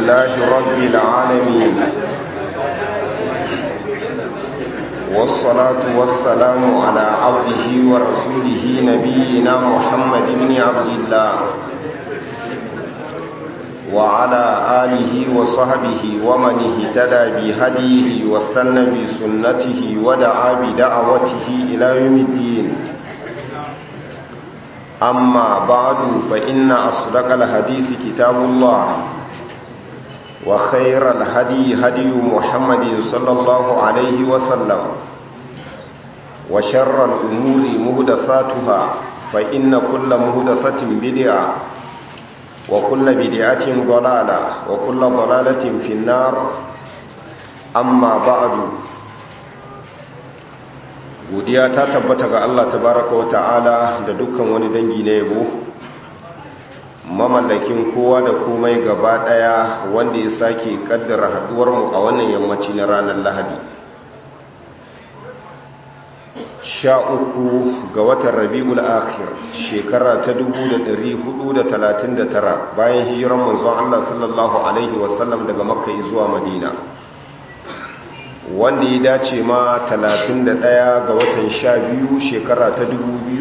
لله رب العالمين والصلاة والسلام على عبده ورسوله نبينا محمد بن عبد الله وعلى آله وصحبه ومن اهتدى بهديه واستنى بسنته ودعا بدعوته إلى يوم الدين أما بعد فإن أصدق الحديث كتاب الله وخير الهدي هدي محمد صلى الله عليه وسلم وشر الأمور مهدثاتها فإن كل مهدثة بدعة وكل بدعة ضلالة وكل ضلالة في النار أما بعد godiya ta tabbata ga Allah tabaraka wa ta'ala da dukkan wani dangi na yabo mamallakin kowa da komai gaba daya wanda ya sake kaddara haduwar mu a wannan yammaci na ranar Lahadi sha uku ga watan Rabiul Akhir shekara ta 1439 bayan hijiran manzon Allah sallallahu alaihi wasallam daga Makka zuwa Madina wanda ya dace ma 31 ga watan 12 shekara ta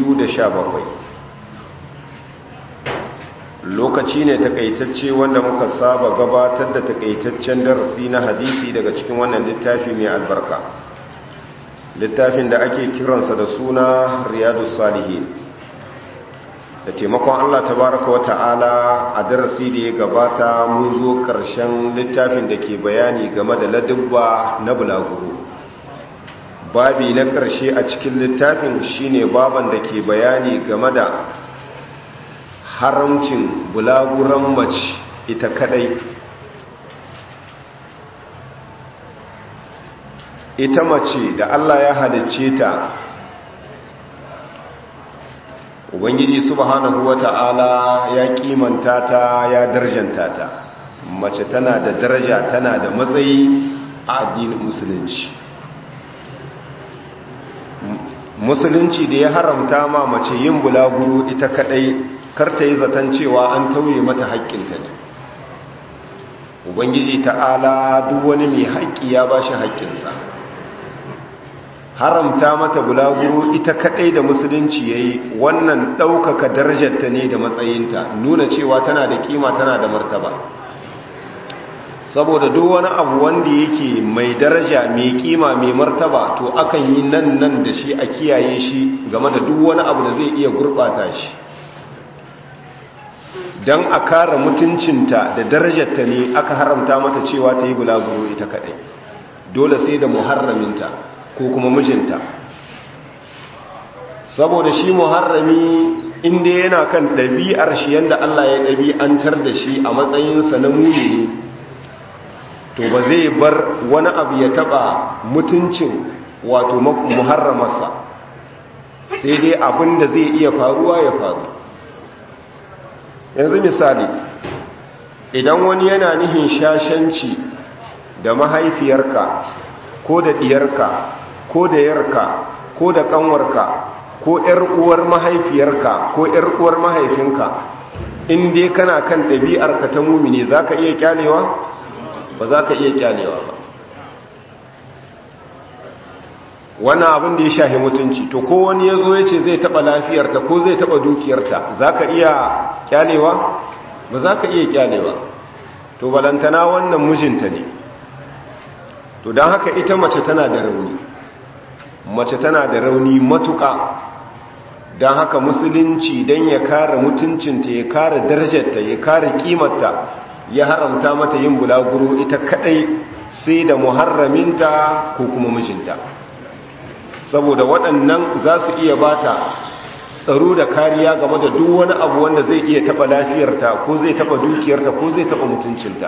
2017 lokaci ne takaitacce wanda muka saba gabatar da takaitaccen darasi na hadisi daga cikin wannan littafi mai albarka littafin da ake kiransa da suna riyadu salihin da taimakon Allah tabaraka wa ta'ala a darasi da ya gabata mun zo ƙarshen littafin da ke bayani game da ladubba na bulaguro babi na ƙarshe a cikin littafin shine baban da ke bayani game da haramcin bulaguran mace ita kadai ita mace da Allah ya halicce ta ubangiji subhanahu wata'ala ya kimanta ta ya darjanta ta mace tana da daraja tana da matsayi a addinin musulunci musulunci da ya haramta ma mace yin bulaguro ita kadai karta yi zaton cewa an tauye mata haƙƙinta ne ubangiji ta'ala duk wani mai haƙƙi ya ba shi haƙƙinsa haramta mata bulaguro ita kadai da musulunci yayi wannan daukaka darajarta ne da matsayinta nuna cewa tana da kima tana da martaba saboda duk wani abu wanda yake mai daraja mai kima mai martaba to akan yi nan nan da shi a kiyaye shi game da duk wani abu da zai iya gurbata shi dan a kare mutuncinta da darajarta ne aka haramta mata cewa ta yi bulaguro ita kadai dole sai da muharraminta ko kuma mijinta saboda shi muharrami inda yana kan ɗabi'ar shi yadda Allah ya ɗabi'antar da shi a matsayinsa na muni to ba zai bar wani abu ya taɓa mutuncin wato muharramarsa sai dai abin da zai iya faruwa ya faru yanzu misali idan wani yana nihin shashanci da mahaifiyarka ko da ɗiyarka ko da yarka ko da kanwarka ko ƴar uwar mahaifiyarka ko ƴar uwar mahaifinka in dai kana kan ɗabi'arka ta mumini zaka iya kyalewa ba zaka iya kyalewa ba wannan abin da ya shahi mutunci to ko wani ya zo ya ce zai taɓa lafiyarta ko zai taɓa dukiyarta zaka iya kyalewa ba zaka iya kyalewa to balantana wannan mijinta ne to don haka ita mace tana da rauni mace tana da rauni matuƙa don haka musulunci don ya kare mutuncinta ya kare darajarta ya kare kimarta ya haramta mata yin bulaguro ita kadai sai da muharraminta ko kuma mijinta saboda waɗannan za su iya bata tsaro da kariya game da duk wani abu wanda zai iya taɓa lafiyarta ko zai taɓa dukiyarta ko zai taɓa mutuncinta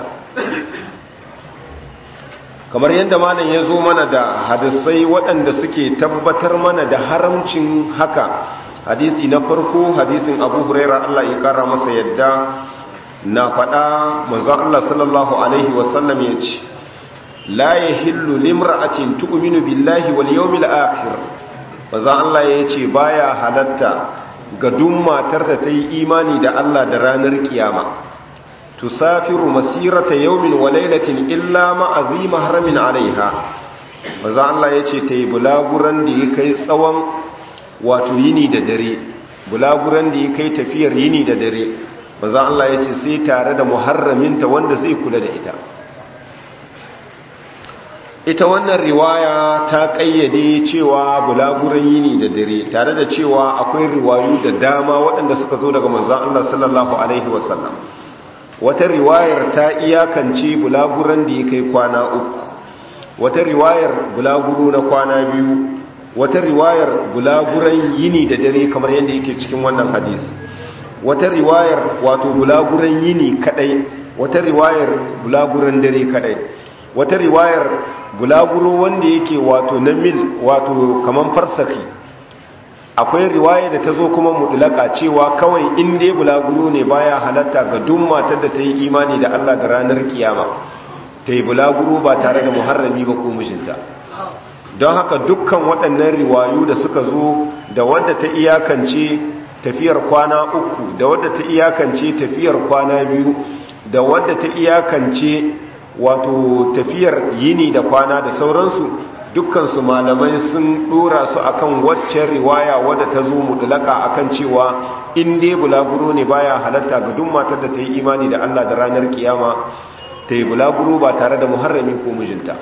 kamar yadda malam ya zo mana da hadisai waɗanda suke tabbatar mana da haramcin haka hadisi na farko hadisin abu huraira Allah ya kara masa yadda na faɗa manzon Allah sallallahu alaihi wasallam ya ce la yahillu limra'atin tu'minu billahi wal yawmil akhir manzon Allah ya ce baya halatta ga duk matar da ta yi imani da Allah da ranar kiyama to tusafiru masirata yawmin wa laylatin illa ma azima haramin alaiha maza Allah yace tayi bulaguran da ya kai tsawon wato yini da dare bulaguran da ya kai tafiyar yini da dare maza Allah yace sai tare da muharraminta wanda zai kula da ita ita wannan riwaya ta kayyade cewa bulaguran yini da dare tare da cewa akwai riwayu da dama waɗanda suka zo daga manzon Allah sallallahu alaihi wasallam wata riwayar ta iyakance bulaguran da ya kai kwana uku wata riwayar bulaguro na kwana biyu wata riwayar bulaguran yini da dare kamar yadda yake cikin wannan hadisi wata riwayar wato bulaguran yini kadai wata riwayar bulaguran dare kadai wata riwayar bulaguro wanda yake wato na mil wato kaman farsaki akwai riwaya da ta zo kuma mudulaka cewa kawai in dai bulaguro ne baya halatta ga duk matar da ta yi imani da Allah da ranar kiyama ta yi bulaguro ba tare da muharrami ba ko mijinta don haka dukkan waɗannan riwayu da suka zo da wadda ta iyakance tafiyar kwana uku da wadda ta iyakance tafiyar kwana biyu da wadda ta iyakance wato tafiyar yini da kwana da sauransu dukkansu malamai sun dora su akan waccan riwaya wadda ta zo mudlaka akan cewa in dai bulaguro ne baya halatta ga duk matar da ta yi imani da Allah da ranar kiyama ta yi bulaguro ba tare da muharrami ko mijinta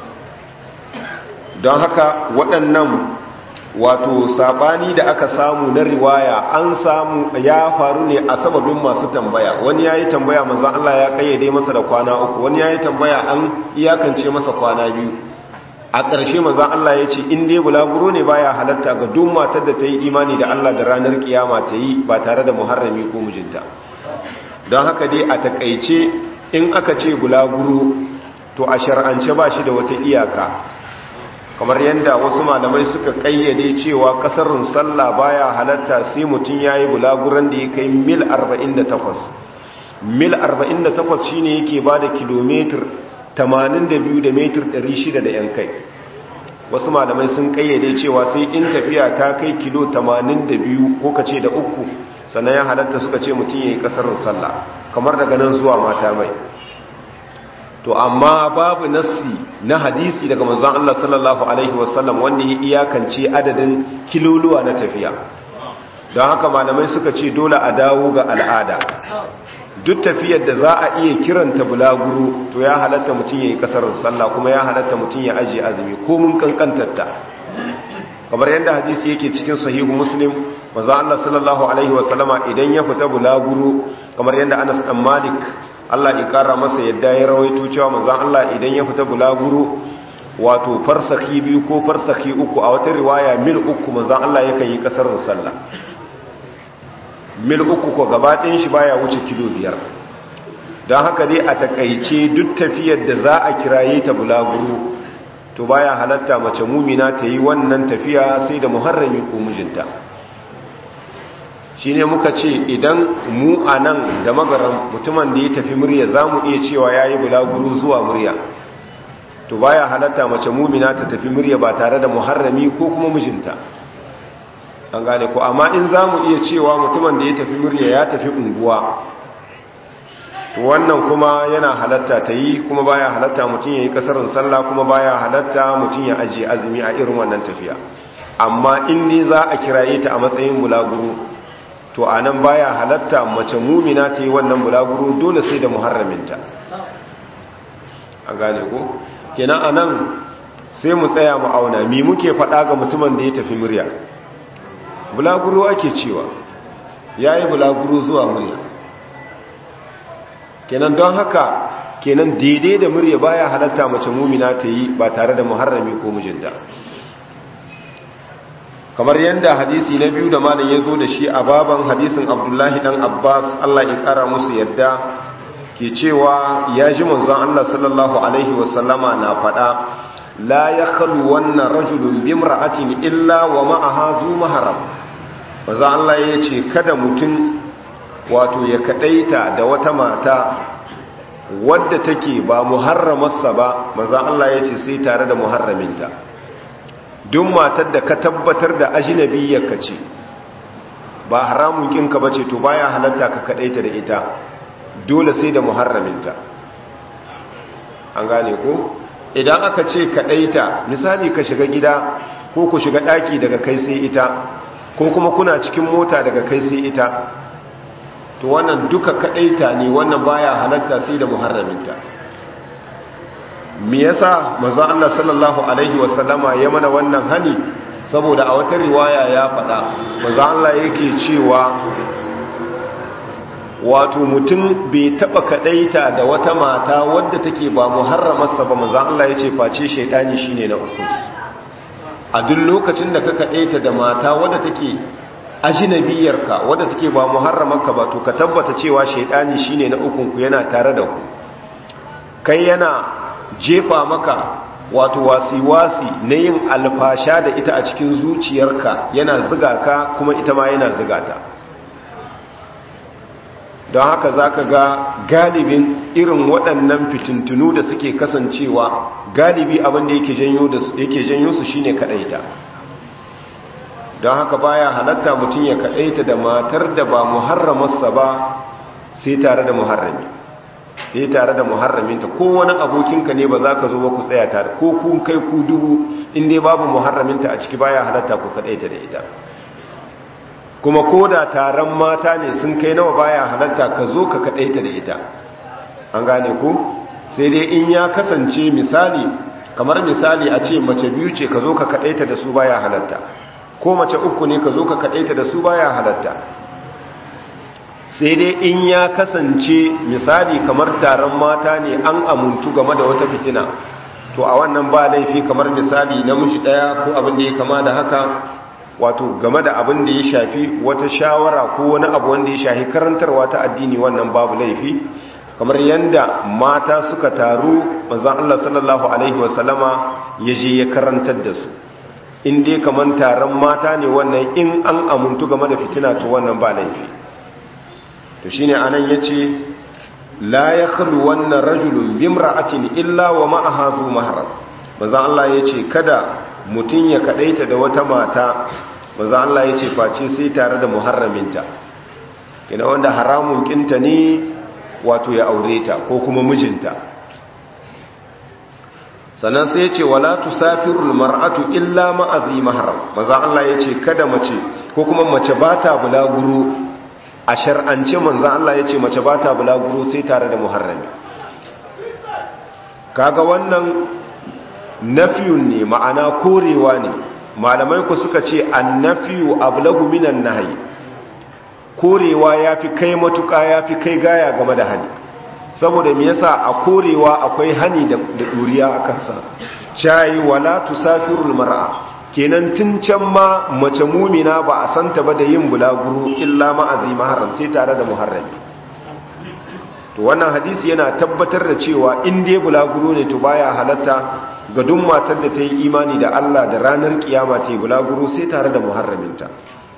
don haka waɗannan wato sabani da aka samu na riwaya an samu ya faru ne a sababin masu tambaya wani ya yi tambaya manzan Allah ya kayyade masa da kwana uku wani ya yi tambaya an iyakance masa kwana biyu a ƙarshe manzan Allah ya ce in dai bulaguro ne baya halatta ga duk matar da ta yi imani da Allah da ranar kiyama ta yi ba tare da muharrami ko mijinta don haka dai a takaice in aka ce bulaguro to a shar'ance ba shi da wata iyaka kamar yadda wasu malamai suka kayyade cewa kasarun sallah baya halatta sai mutum ya yi bulaguran da ya kai mil 48 mil 48 shine yake ba da kilomitar 82 da metar 600 da yan kai wasu malamai sun kayyade cewa sai in tafiya ta kai kilo 82 ko kace da uku sannan ya halatta suka ce mutum ya yi kasarun sallah kamar daga nan zuwa mata mai to amma babu nassi na hadisi daga manzon Allah sallallahu alaihi wasallam wanda ya iyakance adadin kiloluwa na tafiya don haka malamai suka ce dole a dawo ga al'ada duk tafiyar da za a iya kiranta bulaguro to ya halatta mutum ya yi kasarin sallah kuma ya halatta mutum ya ajiye azumi ko mun kankantarta kamar yadda hadisi yake cikin sahihu muslim manzon Allah sallallahu alaihi wasallama idan ya fita bulaguro kamar yadda Anas dan Malik Allah ya kara masa yadda ya rawaito cewa manzon Allah idan ya fita bulaguro wato farsaki biyu ko farsaki uku a wata riwaya mil uku manzon Allah yakan yi kasar sallah mil uku ko gaba ɗayan shi baya wuce kilo biyar don haka dai a takaice duk tafiyar da za a kiraye ta bulaguro to baya halatta mace mumina ta yi wannan tafiya sai da muharrami ko mijinta shi ne muka ce idan mu a nan da magaran mutumin da ya tafi murya za mu iya cewa ya yi bulaguru zuwa murya to baya halatta mace mumina ta tafi murya ba tare da muharrami ko kuma mijinta an gane ko amma in za mu iya cewa mutumin da ya tafi murya ya tafi unguwa to wannan kuma yana halatta ta yi kuma baya halatta mutum ya yi kasarin sallah kuma baya halatta mutum ya ajiye azumi a irin wannan tafiya amma in ne za a kiraye ta a matsayin bulaguru to a nan baya halatta mace mumina ta yi wannan bulaguro dole sai da muharraminta a gane ko kenan a nan sai mu tsaya mu auna mi muke faɗa ga mutumin da ya tafi murya bulaguro ake cewa ya yi bulaguro zuwa murya kenan don haka kenan daidai da murya baya halatta mace mumina ta yi ba tare da muharrami ko mijinta kamar yadda hadisi na biyu da malam ya zo da shi a baban hadisin abdullahi dan abbas allah ya kara musu yadda ke cewa ya ji manzon allah sallallahu alaihi wasallama na faɗa la ya khalu wannan rajulun bimra'atin illa wa ma'aha zu maharam manzon allah ya ce kada mutum wato ya kadaita da wata mata wadda take ba muharramarsa ba manzon allah ya ce sai tare da muharraminta duk matar da ka tabbatar da ajinabiyyarka ce ba haramun kinka bace to baya halatta ka kadaita da ita dole sai da muharraminta an gane ko idan aka ce kaɗaita misali ka shiga gida ko ku shiga ɗaki daga kai sai ita ko kuma kuna cikin mota daga kai sai ita to wannan duka kaɗaita ne wannan baya halatta sai da muharraminta me yasa manzo Allah sallallahu alaihi wasallama ya mana wannan hani saboda a wata riwaya ya faɗa manzo Allah yake cewa wato mutum bai taba kadaita da wata mata wadda take ba muharramarsa ba manzo Allah yace face shaydani shine na uku a duk lokacin da ka kadaita da mata wadda take ajnabiyarka wadda take ba muharramarka ba to ka tabbata cewa shaydani shine na uku ku yana tare da ku kai yana jefa maka wato wasi-wasi na yin alfasha da ita a cikin zuciyarka yana ziga ka kuma ita ma yana ziga ta don haka za ka ga galibin irin waɗannan fitintunu da suke kasancewa galibi abinda yake janyo su shine kaɗaita don haka baya halatta mutum ya kaɗaita da matar da ba muharramarsa ba sai tare da muharrami sai tare da muharraminta ko wani abokinka ne ba za ka zo ba ku tsaya tare ko kun kai ku dubu inda babu muharraminta a ciki baya halatta ku kaɗaita da ita kuma ko da taron mata ne sun kai nawa baya halatta ka zo ka kaɗaita da ita an gane ku sai dai in ya kasance misali kamar misali a ce mace biyu ce ka zo ka kaɗaita da su baya halatta ko mace uku ne ka zo ka kaɗaita da su baya halatta sai dai in ya kasance misali kamar taron mata ne an amuntu game da wata fitina to a wannan ba laifi kamar misali namiji ɗaya ko abin da ya kama da haka wato game da abin da ya shafi wata shawara ko wani abu wanda ya shafi karantarwa ta addini wannan babu laifi kamar yanda mata suka taru manzon Allah sallallahu alaihi wasallama ya je ya karantar da su in dai kamar taron mata ne wannan in an amuntu game da fitina to wannan ba laifi to shine anan yace la yakhlu wannan rajulun bimra'atin illa wa ma'aha zu mahram manzon Allah yace kada mutum ya kadaita da wata mata maza Allah ya ce face sai tare da muharraminta ina wanda haramun kinta ne wato ya aure ta ko kuma mijinta sannan sai ya ce wala tusafirul mar'atu illa ma'azi mahram maza Allah ya ce kada mace ko kuma mace ba ta bulaguro a shar'ance manzan Allah ya ce mace ba ta bulaguro sai tare da muharrami kaga wannan nafiyun ne ma'ana korewa ne malamai ku suka ce annafiyu ablagu minan nahyi korewa yafi kai matuka yafi kai gaya game da hani saboda me yasa a korewa akwai hani da duriya a kansa shayi wala tusafirul mar'a kenan tun can ma mace mumina ba a santa ba da yin bulaguro illa ma'azi maharram sai tare da muharrami to wannan hadisi yana tabbatar da cewa in dai bulaguro ne to baya halatta ga duk matar da ta yi imani da Allah da ranar kiyama ta yi bulaguro sai tare da muharraminta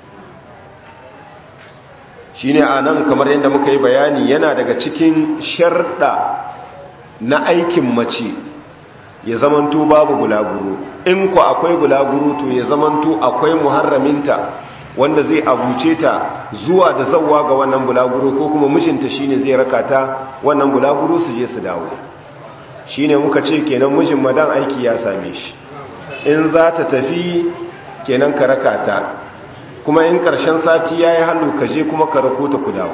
shi ne a nan kamar yadda muka yi bayani yana daga cikin sharɗa na aikin mace ya zamanto babu bulaguro in ku akwai bulaguro to ya zamanto akwai muharraminta wanda zai abuce ta zuwa da zauwa ga wannan bulaguro ko kuma mijinta shine zai raka ta wannan bulaguro su je su dawo shi ne muka ce kenan mijin madan aiki ya same shi in za ta tafi kenan ka raka ta kuma in karshen sati ya yi hannu ka je kuma ka rako ta ku dawo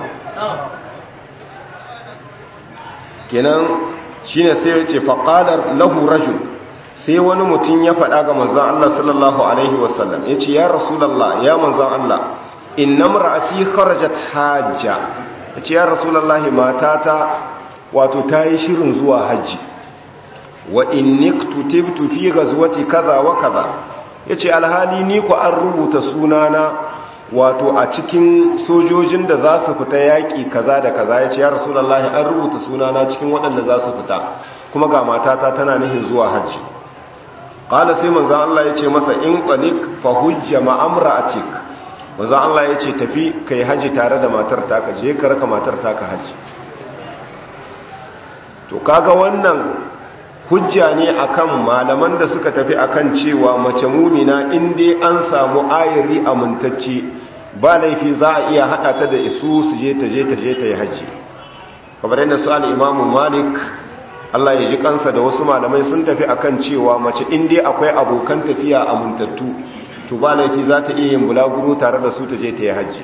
kenan shi ne sai ya ce faƙalar lahu rajul sai wani mutum ya faɗa ga manzan Allah sallallahu Alaihi wasallam ya ce ya rasulallah ya manzan Allah inna mara'ati kharajat hajja ya ce ya rasulallah matata wato ta yi shirin zuwa hajji wa inni kutubtu fi ghazwati kaza wa kaza yace alhali ni ku an rubuta sunana wato a cikin sojojin da za su fita yaki kaza da kaza yace ya rasulullahi an rubuta sunana cikin waɗanda za su fita kuma ga matata tana nihin zuwa haji qala sai manzon Allah yace masa in qalik fa hujja ma amra'atik manzon Allah yace tafi kai haji tare da matar ta ka je ka raka matar ta ka haji to kaga wannan hujja ne akan malaman da suka tafi akan cewa mace mumina in dai an samu ayari amintacce ba laifi za a iya hada ta da isu su je ta je ta je ta yi haji kamar yadda su al'imamu malik Allah ya ji kansa da wasu malamai sun tafi akan cewa mace inda akwai abokan tafiya amintattu to ba laifi za ta iya yin bulaguro tare da su ta je ta yi hajji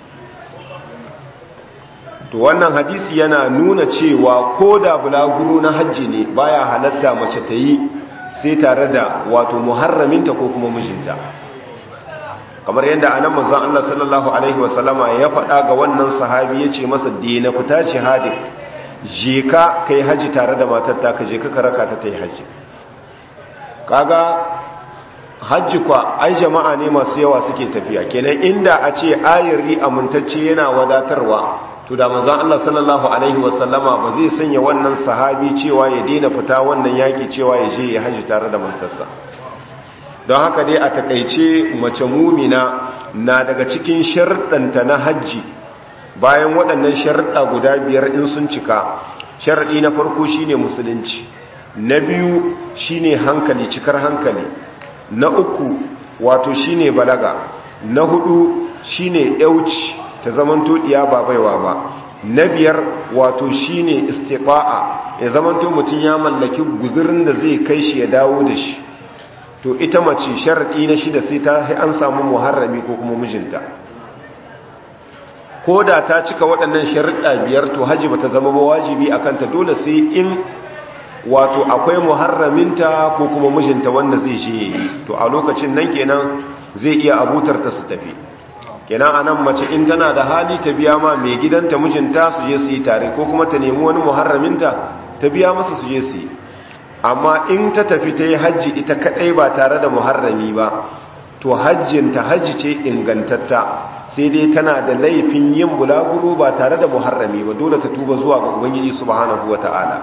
to wannan hadisi yana nuna cewa ko da bulaguro na hajji ne baya halatta mace ta yi sai tare da wato muharraminta ko kuma mijinta kamar yadda anan manzon Allah sallallahu alaihi wasallama ya faɗa ga wannan sahabi yace masa dena fita jihadin je ka kai haji tare da matar ta ka je ka karaka ta tayi haji kaga haji kwa ai jama'a ne masu yawa suke tafiya kenan inda a ce ayiri amintacce yana wadatarwa to da manzon Allah sallallahu alaihi wasallama ba zai sanya wannan sahabi cewa ya daina fita wannan yaki cewa ya je ya haji tare da matarsa don haka dai a takaice mace mumina na daga cikin sharɗanta na hajji bayan waɗannan sharɗa guda biyar in sun cika sharɗi na farko shine musulunci na biyu shine hankali cikar hankali na uku wato shine balaga na hudu shine yauci ta zamanto diya ba baiwa ba na biyar wato shine istiqa'a ya zamanto mutum ya mallaki guzurin da zai kai shi ya dawo da shi to ita mace sharaɗi na shida sai ta an samu muharrami ko kuma mijinta ko da ta cika waɗannan sharaɗa biyar to haji ba ta zama ba wajibi a kanta dole sai in wato akwai muharraminta ko kuma mijinta wanda zai je yi to a lokacin nan kenan zai iya abutar ta su tafi kenan a nan mace in tana da hali ta biya ma mai gidanta mijinta su je su yi tare ko kuma ta nemi wani muharraminta ta biya masa su je su yi amma in ta tafi ta yi hajji ita kadai ba tare da muharrami ba to hajjinta hajji ce ingantatta sai dai tana da laifin yin bulaguro ba tare da muharrami ba dole ta tuba zuwa ga ubangiji subhanahu wata'ala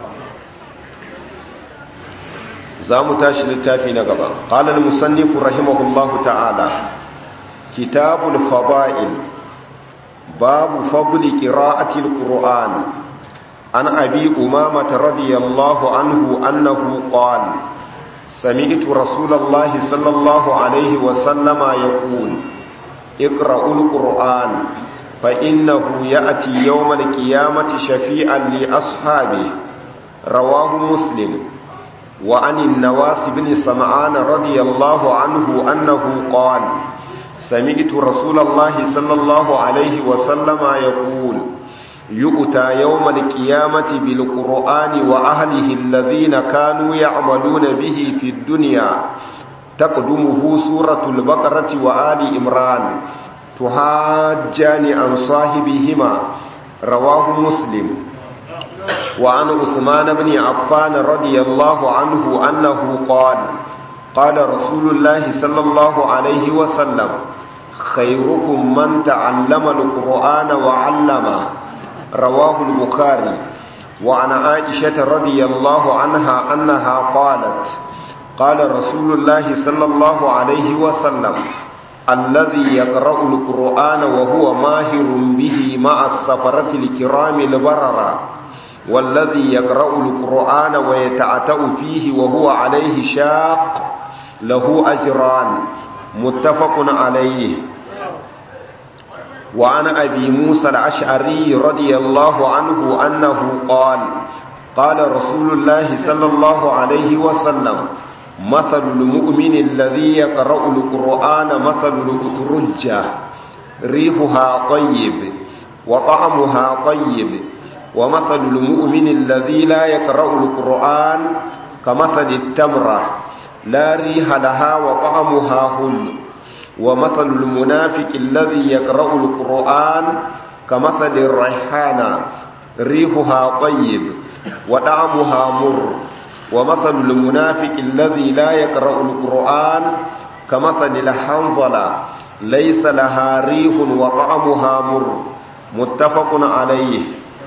za mu tashi littafi na gaba qala al-musannif rahimahullahu ta'ala kitabul fada'il babu fadli qira'ati al-qur'an عن أبي أمامة رضي الله عنه أنه قال سمعت رسول الله صلى الله عليه وسلم يقول اقرأوا القرآن فإنه يأتي يوم القيامة شفيعا لأصحابه رواه مسلم وعن النواس بن سمعان رضي الله عنه أنه قال سمعت رسول الله صلى الله عليه وسلم يقول يؤتى يوم القيامة بالقرآن وأهله الذين كانوا يعملون به في الدنيا تقدمه سورة البقرة وآل إمران تهاجان عن صاحبهما رواه مسلم وعن عثمان بن عفان رضي الله عنه أنه قال قال رسول الله صلى الله عليه وسلم خيركم من تعلم القرآن وعلمه رواه البخاري وعن عائشة رضي الله عنها أنها قالت قال رسول الله صلى الله عليه وسلم الذي يقرأ القرآن وهو ماهر به مع السفرة الكرام البررة والذي يقرأ القرآن ويتعتأ فيه وهو عليه شاق له أجران متفق عليه وعن أبي موسى الأشعري رضي الله عنه أنه قال قال رسول الله صلى الله عليه وسلم مثل المؤمن الذي يقرأ القرآن مثل الأترجة ريحها طيب وطعمها طيب ومثل المؤمن الذي لا يقرأ القرآن كمثل التمرة لا ريح لها وطعمها هل ومثل المنافق الذي يقرأ القرآن كمثل الريحانة ريحها طيب وطعمها مر ومثل المنافق الذي لا يقرأ القرآن كمثل الحنظلة ليس لها ريح وطعمها مر متفق عليه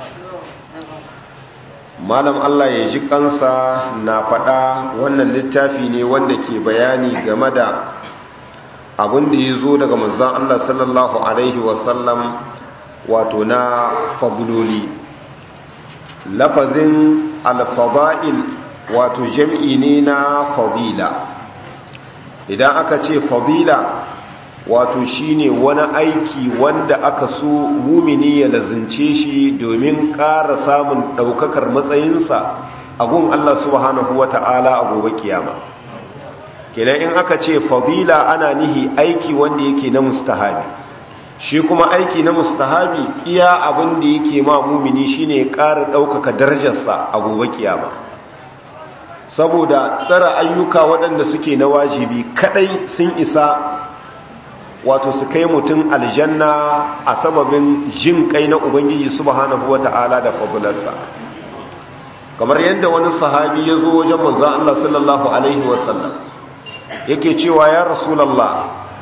malam Allah ya ji kansa na faɗa wannan littafi ne wanda ke bayani game da abin da ya zo daga manzan Allah sallallahu Alaihi wasallam wato na fabuloli lafazin alfaba'il wato jam'i ne na fadila idan aka ce fadila wato shine wani aiki wanda aka so mumini ya lazince shi domin ƙara samun ɗaukakar matsayinsa a gun Allah subhanahu wata'ala a gobe kiyama kenan in aka ce fadila ana nihi aiki wanda yake na mustahabi shi kuma aiki na mustahabi iya abin da yake ma mumini shine ya ƙara ɗaukaka darajarsa a gobe kiyama saboda tsara ayyuka waɗanda suke na wajibi kadai sun isa wato su kai mutum aljanna a sababin jin kai na ubangiji subhanahu wata'ala da fabularsa kamar yadda wani sahabi ya zo wajen manzan Allah sallallahu alaihi wasallam yake cewa ya rasulallah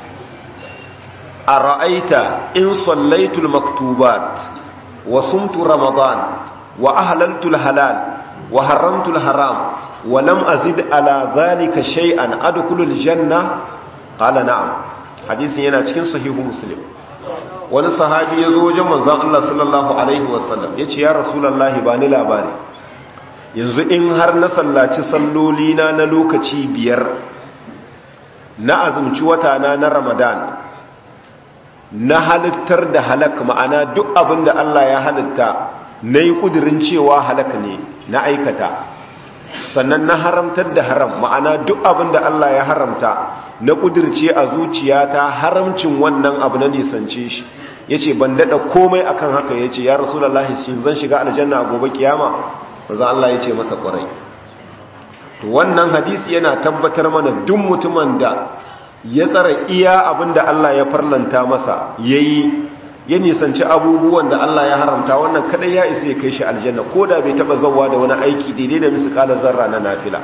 a ra'aita in sallaitul maktubat wa sumtu ramadan wa ahlaltul halal wa haramtul haram wa lam azid ala dhalika shay'an adkhulul janna qala na'am hadisin yana cikin sahihu muslim wani sahabi ya zo wajen manzon Allah sallallahu alaihi wasallam yace ya rasulullahi ba ni labari yanzu in har na sallaci salloli na na lokaci biyar na azumci wata na na ramadan na halittar da halak ma'ana duk abin da Allah ya halitta na yi ƙudurin cewa halak ne na aikata sannan na haramtar da haram ma'ana duk abin da Allah ya haramta na ƙudirce a zuciyata haramcin wannan abu na nisance shi ya ce ban daɗa komai akan haka ya ce ya rasu da shi zan shiga aljanna a gobe kiyama maza Allah ya ce masa ƙwarai to wannan hadisi yana tabbatar mana duk mutumin da ya tsara iya abin da Allah ya farlanta masa ya yi ya nisanci abubuwan da Allah ya haramta wannan kadai ya isa ya kai shi aljanna ko da bai taba zawa da wani aiki daidai da misƙala zarra na nafila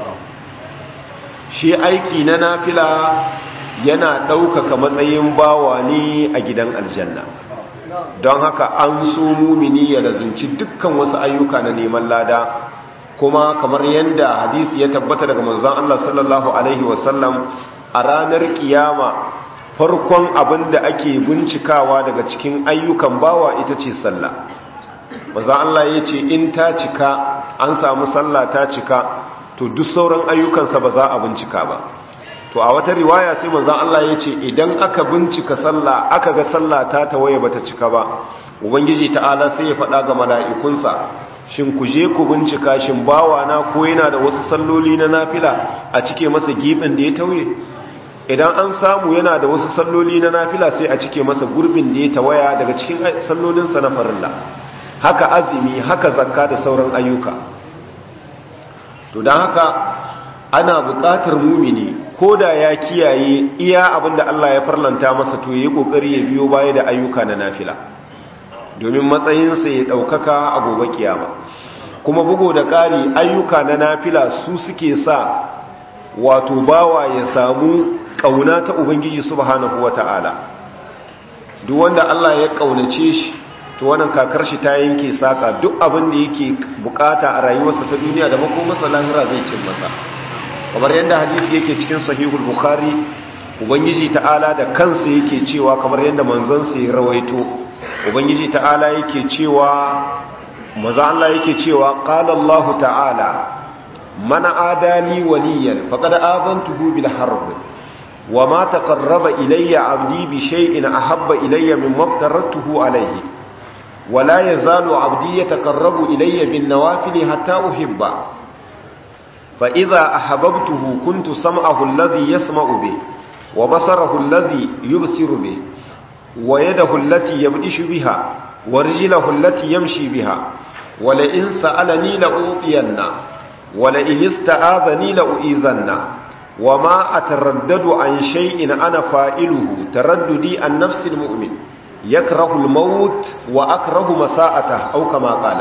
shi aiki na nafila yana ɗaukaka matsayin bawa ne a gidan aljanna don haka an so mumini ya lazunci dukkan wasu ayyuka na neman lada kuma kamar yadda hadisi ya tabbata daga manzon Allah sallallahu alaihi wasallam a ranar kiyama farkon abin da ake bincikawa daga cikin ayyukan bawa ita ce sallah maza Allah ya ce in ta cika an samu sallah ta cika to duk sauran ayyukansa ba za a bincika ba to a wata riwaya sai maza Allah ya ce idan aka bincika sallah aka ga sallah ta tawaye bata cika ba ubangiji ta'ala sai ya faɗa ga mala'ikunsa shin ku je ku bincika shin bawa na ko yana da wasu salloli na nafila a cike masa gibin da ya tauye idan an samu yana da wasu salloli na nafila sai a cike masa gurbin da ya tawaya daga cikin sallolinsa na farilla haka azumi haka zakka da sauran ayyuka to don haka ana buƙatar mumini ko da ya kiyaye iya abin da Allah ya farlanta masa to yi ƙoƙari ya biyo baya da ayyuka na nafila domin matsayinsa ya ɗaukaka a gobe kiyama kuma bugo da ƙari ayyuka na nafila su suke sa wato bawa ya samu kauna ta ubangiji subhanahu wata'ala duk wanda Allah ya kaunace shi to wannan kakar shi ta yanke saka duk abin da yake bukata a rayuwarsa ta duniya da makomarsa lahira zai cin masa kamar yadda hadisi yake cikin sahihul bukhari ubangiji ta'ala da kansa yake cewa kamar yadda manzon sa ya rawaito ubangiji ta'ala yake cewa maza Allah yake cewa qala Allah ta'ala man adali waliyan faqad azantuhu bil harb وما تقرب إلي عبدي بشيء أحب إلي مما افترضته عليه ولا يزال عبدي يتقرب إلي بالنوافل حتى أحبه فإذا أحببته كنت سمعه الذي يسمع به وبصره الذي يبصر به ويده التي يبدش بها ورجله التي يمشي بها ولئن سألني لأوطينه ولئن استآذني لأؤذنه وما أتردد عن شيء أنا فائله ترددي عن نفس المؤمن يكره الموت وأكره مساءته أو كما قال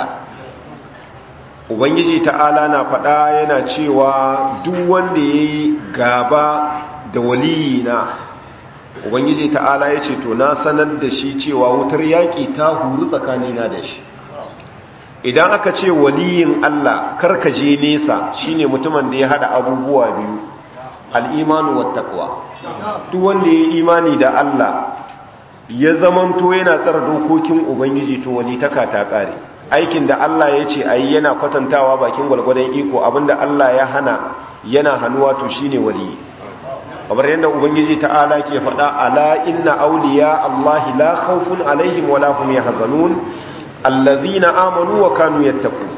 Ubangiji ta'ala na faɗa yana cewa duk wanda ya yi gaba da waliyina Ubangiji ta'ala ya ce to na sanar da shi cewa wutar yaƙi ta huru tsakanina da shi idan aka ce waliyin Allah karkaje nesa shine mutumin da ya haɗa abubuwa biyu al'imanu wattaƙwa duk wanda ya yi imani da Allah ya zamanto yana tsara dokokin Ubangiji to wani taka ta ƙare aikin da Allah ya ce a yi yana kwatantawa bakin gwalgwadon iko abinda Allah ya hana yana hannuwa to shi ne wali kamar yadda ubangiji ta'ala ke faɗa ala inna awliya allahi la khawfun alaihim wa la hum yahzanun allazina amanu wa kanu yattaqun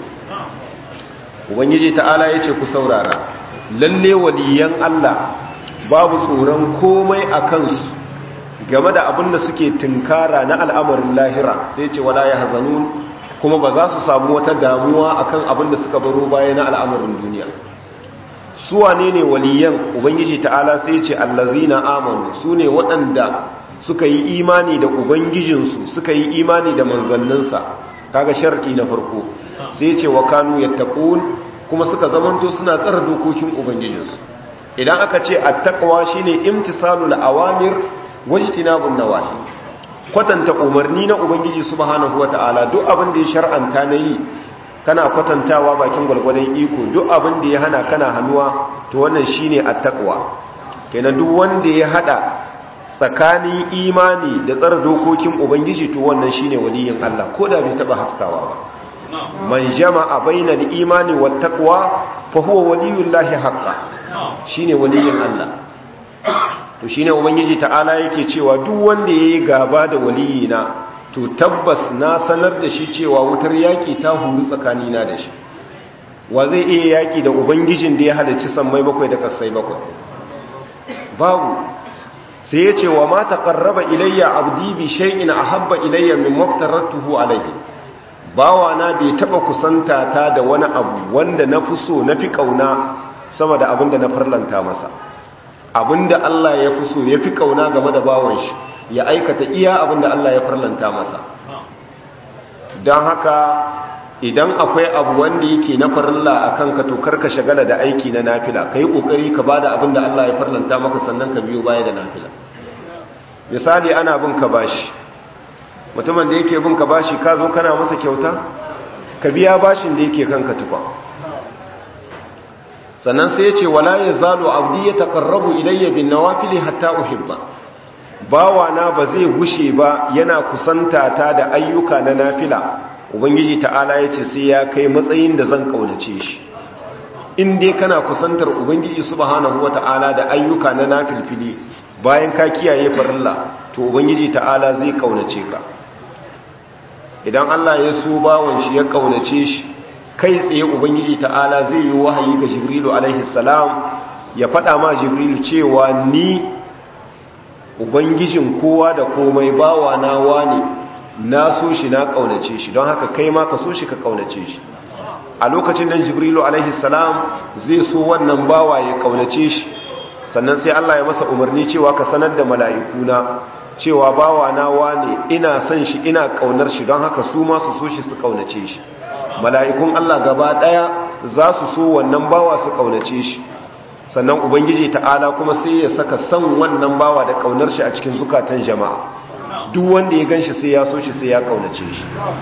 ubangiji ta'ala yace ku saurara lalle waliyan Allah babu tsoron komai a kansu game da abin da suke tunkara na al'amarin lahira sai ce wala yahzanun kuma ba za su samu wata damuwa akan abin da suka baro baya na al'amarin duniya su wane ne waliyan ubangiji ta'ala sai ce allazina amanu su ne waɗanda suka yi imani da ubangijinsu suka yi imani da manzanninsa kaga sharti na farko sai ce wa kanu yattaqun kuma suka zamanto suna tsara dokokin ubangijinsu idan aka ce attaqwa shine imtisalul awamir wajtinabun nawahi kwatanta umarni na ubangiji subhanahu wataala duk abin da ya shar'anta na yi kana kwatantawa bakin gwalgwadon iko duk abin da ya hana kana hannuwa to wannan shine attaqwa kenan duk wanda ya hada tsakanin imani da tsara dokokin ubangiji to wannan shine waliyin Allah ko da bai taba haskawa ba man jama'a bainal imani wat taqwa fa huwa waliyullahi haqqan shine waliyin Allah to shine ubangiji ta'ala yake cewa duk wanda yayi gaba da waliyina to tabbas na sanar da shi cewa wutar yaƙi ta huru tsakanina da shi wa zai iya yaƙi da ubangijin da ya halarci sammai bakwai da ƙasai bakwai babu sai ya ce wa ma taqarraba ilayya abdi bi shay'in ahabba ilayya min maftaratuhu alayhi bawa na bai taba kusanta ta da wani abu wanda na fi so na fi kauna sama da abin da na farlanta masa abinda Allah ya fi so ya fi kauna game da bawan shi ya aikata iya abinda Allah ya farlanta masa don haka idan akwai abu wanda yake na farilla a kanka to karka shagala da aiki na nafila ka yi ƙoƙari ka ba da abinda Allah ya farlanta maka sannan ka biyo baya da nafila misali ana bin ka bashi mutumin da yake bin ka bashi ka zo kana masa kyauta ka biya bashin da yake kanka tukwa sannan sai ya ce wala ya zalo abdi ya taƙarrabu ilayya bin nawafili hatta uhibba bawana ba zai gushe ba yana kusanta ta da ayyuka na nafila ubangiji ta'ala ya ce sai ya kai matsayin da zan kaunace shi in dai kana kusantar ubangiji subhanahu wata'ala da ayyuka na nafilfili bayan ka kiyaye farilla to ubangiji ta'ala zai kaunace ka idan Allah ya so bawon shi ya kaunace shi kai tsaye ubangiji ta'ala zai yi wahayi ga jibrilu alaihi salam ya faɗa ma jibrilu cewa ni ubangijin kowa da komai bawa na wane na so shi na kaunace shi don haka kai ma ka so shi ka kaunace shi a lokacin nan jibrilu alaihi salam zai so wannan bawa ya kaunace shi sannan sai Allah ya masa umarni cewa ka sanar da mala'ikuna cewa bawa na wane ina son shi ina kaunar shi don haka su ma su so shi su kaunace shi mala'ikun Allah gaba daya za su so wannan bawa su kaunace shi sannan ubangiji ta'ala kuma sai ya saka son wannan bawa da kaunar shi a cikin zukatan jama'a duk wanda ya ganshi sai ya so shi sai ya kaunace shi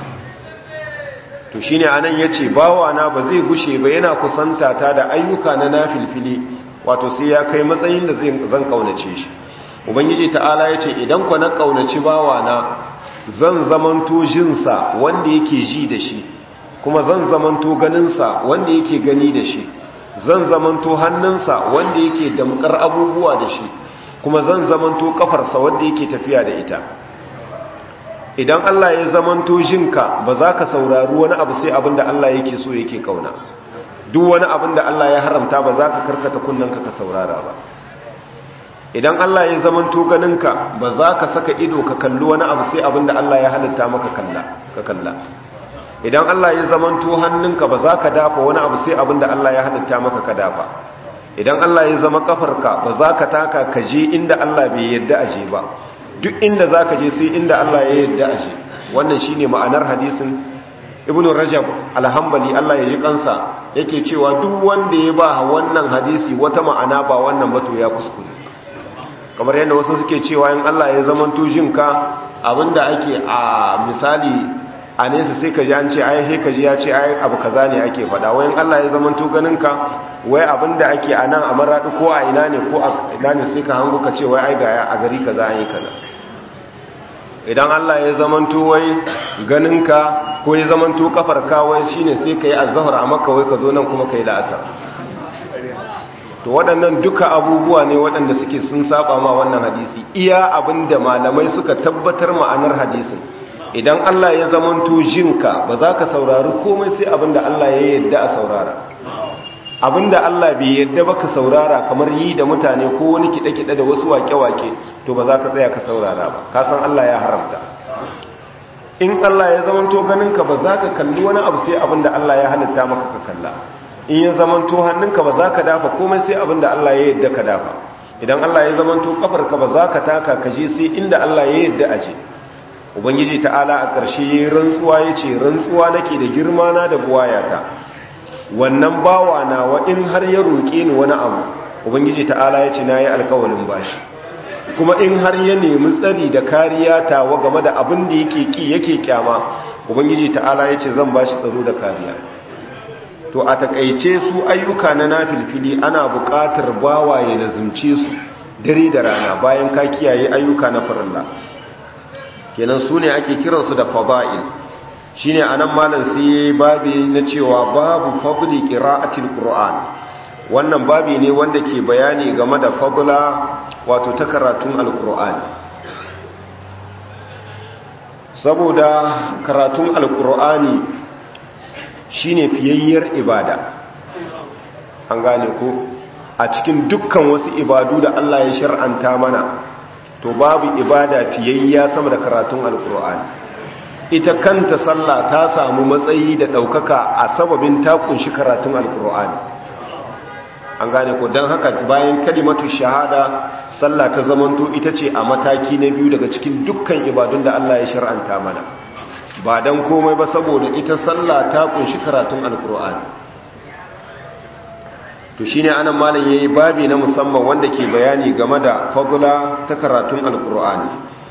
to shine anan yace bawa na ba zai gushe ba yana kusanta ta da ayyuka na nafilfili wato sai ya kai matsayin da zan kaunace shi ubangiji ta'ala yace idan ku na kaunaci bawa na zan zamanto jinsa wanda yake ji da shi kuma zan zamanto ganinsa wanda yake gani da shi zan zamanto hannunsa wanda yake damkar abubuwa da shi kuma zan zamanto kafarsa wanda yake tafiya da ita idan Allah ya zamanto jinka ba za ka saurari wani abu sai abinda Allah yake so yake kauna duk wani abinda Allah ya haramta ba za ka karkata kunnanka ka saurara ba idan Allah ya zamanto ganinka ba za ka saka ido ka kalli wani abu sai abinda Allah ya halitta maka kalla ka kalla idan Allah ya zamanto hannunka ba za ka dafa wani abu sai abin da Allah ya halitta maka ka dafa idan Allah ya zama kafarka ba za ka taka ka je inda Allah bai yadda aje ba duk inda za ka je sai inda Allah ya yadda aje wannan shine ma'anar hadisin ibnu rajab alhambali Allah ya ji kansa yake cewa duk wanda ya ba wannan hadisi wata ma'ana ba wannan ba to ya kuskure kamar yadda wasu suke cewa in Allah ya zamanto jinka abinda ake a misali a nesa sai ka ji an ce ai sai ka ji ya ce ai abu kaza ne ake faɗa wayan Allah ya zama to ganin ka wai abinda ake a nan a maradi ko a ina ne ko a ina ne sai ka hango ka ce wai ai ga a gari kaza an yi kaza idan Allah ya zama to wai ganin ka ko ya zama to kafar ka wai shine sai ka yi azhar a makka wai ka zo nan kuma kai la'asar to waɗannan duka abubuwa ne waɗanda suke sun saba ma wannan hadisi iya abinda malamai suka tabbatar ma'anar hadisin idan Allah ya zamanto jinka ba za ka saurari komai sai abinda Allah ya yadda a saurara abinda Allah bai yadda ba ka saurara kamar yi da mutane ko wani kiɗe-kiɗe da wasu wake-wake to ba za ka tsaya ka saurara ba ka san Allah ya haramta in Allah ya zamanto ganinka ba za ka kalli wani abu sai abinda Allah ya halitta maka ka kalla in ya zamanto hannunka ba za ka dafa komai sai abinda Allah ya yadda ka dafa idan Allah ya zamanto kafarka ba za ka taka ka je sai inda Allah ya yadda aje ubangiji ta'ala a ƙarshe ya rantsuwa ya ce rantsuwa nake da girma na da buwayata wannan bawa na wa in har ya roƙe ni wani abu ubangiji ta'ala ya ce na yi alkawalin bashi kuma in har ya nemi tsari da kariya tawa game da abin da yake ki yake kyama ubangiji ta'ala ya ce zan bashi tsaro da kariya to a takaice su ayyuka na nafilfili ana buƙatar bawaye da zumce su dare da rana bayan ka kiyaye ayyuka na farilla kenan su ne ake kiransu da fada'il shine anan malam sai yayi babi na cewa babu fadli qira'atil qur'an wannan babi ne wanda ke bayani game da fadla wato ta karatun alqur'ani saboda karatun alqur'ani shine fiyayyar ibada an gane ko a cikin dukkan wasu ibadu da Allah ya shar'anta mana to babu ibada fiyayya sama da karatun alqur'ani ita kanta sallah ta samu matsayi da ɗaukaka a sababin ta kunshi karatun alkur'ani an gane ko don haka bayan kalimatu shahada sallah ta zamanto ita ce a mataki na biyu daga cikin dukkan ibadun da Allah ya shar'anta mana ba don komai ba saboda ita sallah ta kunshi karatun alkur'ani to shine anan malam yayi babi na musamman wanda ke bayani game da fadla ta karatun alkur'ani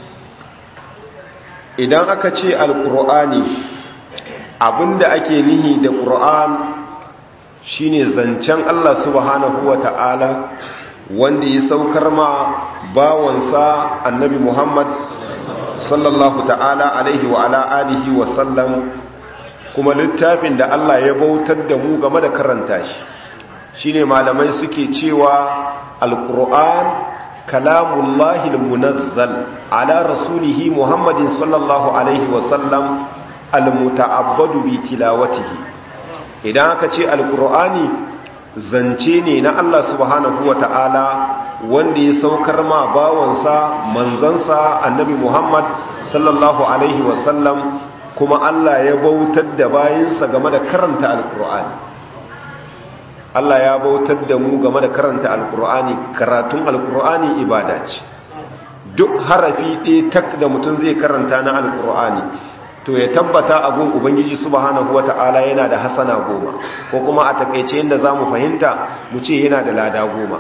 idan aka ce alkur'ani abinda ake nihi da ƙur'an shine zancen Allah subhanahu wa ta'ala wanda ya saukar ma bawansa annabi Muhammad sallallahu ta'ala alaihi wa ala alihi wa sallam kuma littafin da Allah ya bautar da mu game da karanta shi shine malamai suke cewa alkur'an kalamullahi almunazzal ala rasulihi muhammadin sallallahu alaihi wasallam almuta'abbadu bi tilawatihi idan aka ce alqur'ani zance ne na Allah subhanahu wata'ala wanda ya saukar ma bawansa manzansa annabi muhammad sallallahu alaihi wasallam kuma Allah ya bautar da bayinsa game da karanta alqur'ani Allah ya bautar da mu game da karanta alkur'ani karatun alkur'ani ibada ce duk harafi ɗaya tak da mutum zai karanta na alkur'ani to ya tabbata abun ubangiji subhanahu wata'ala yana da hasana goma ko kuma a takaice yadda za mu fahimta mu ce yana da lada goma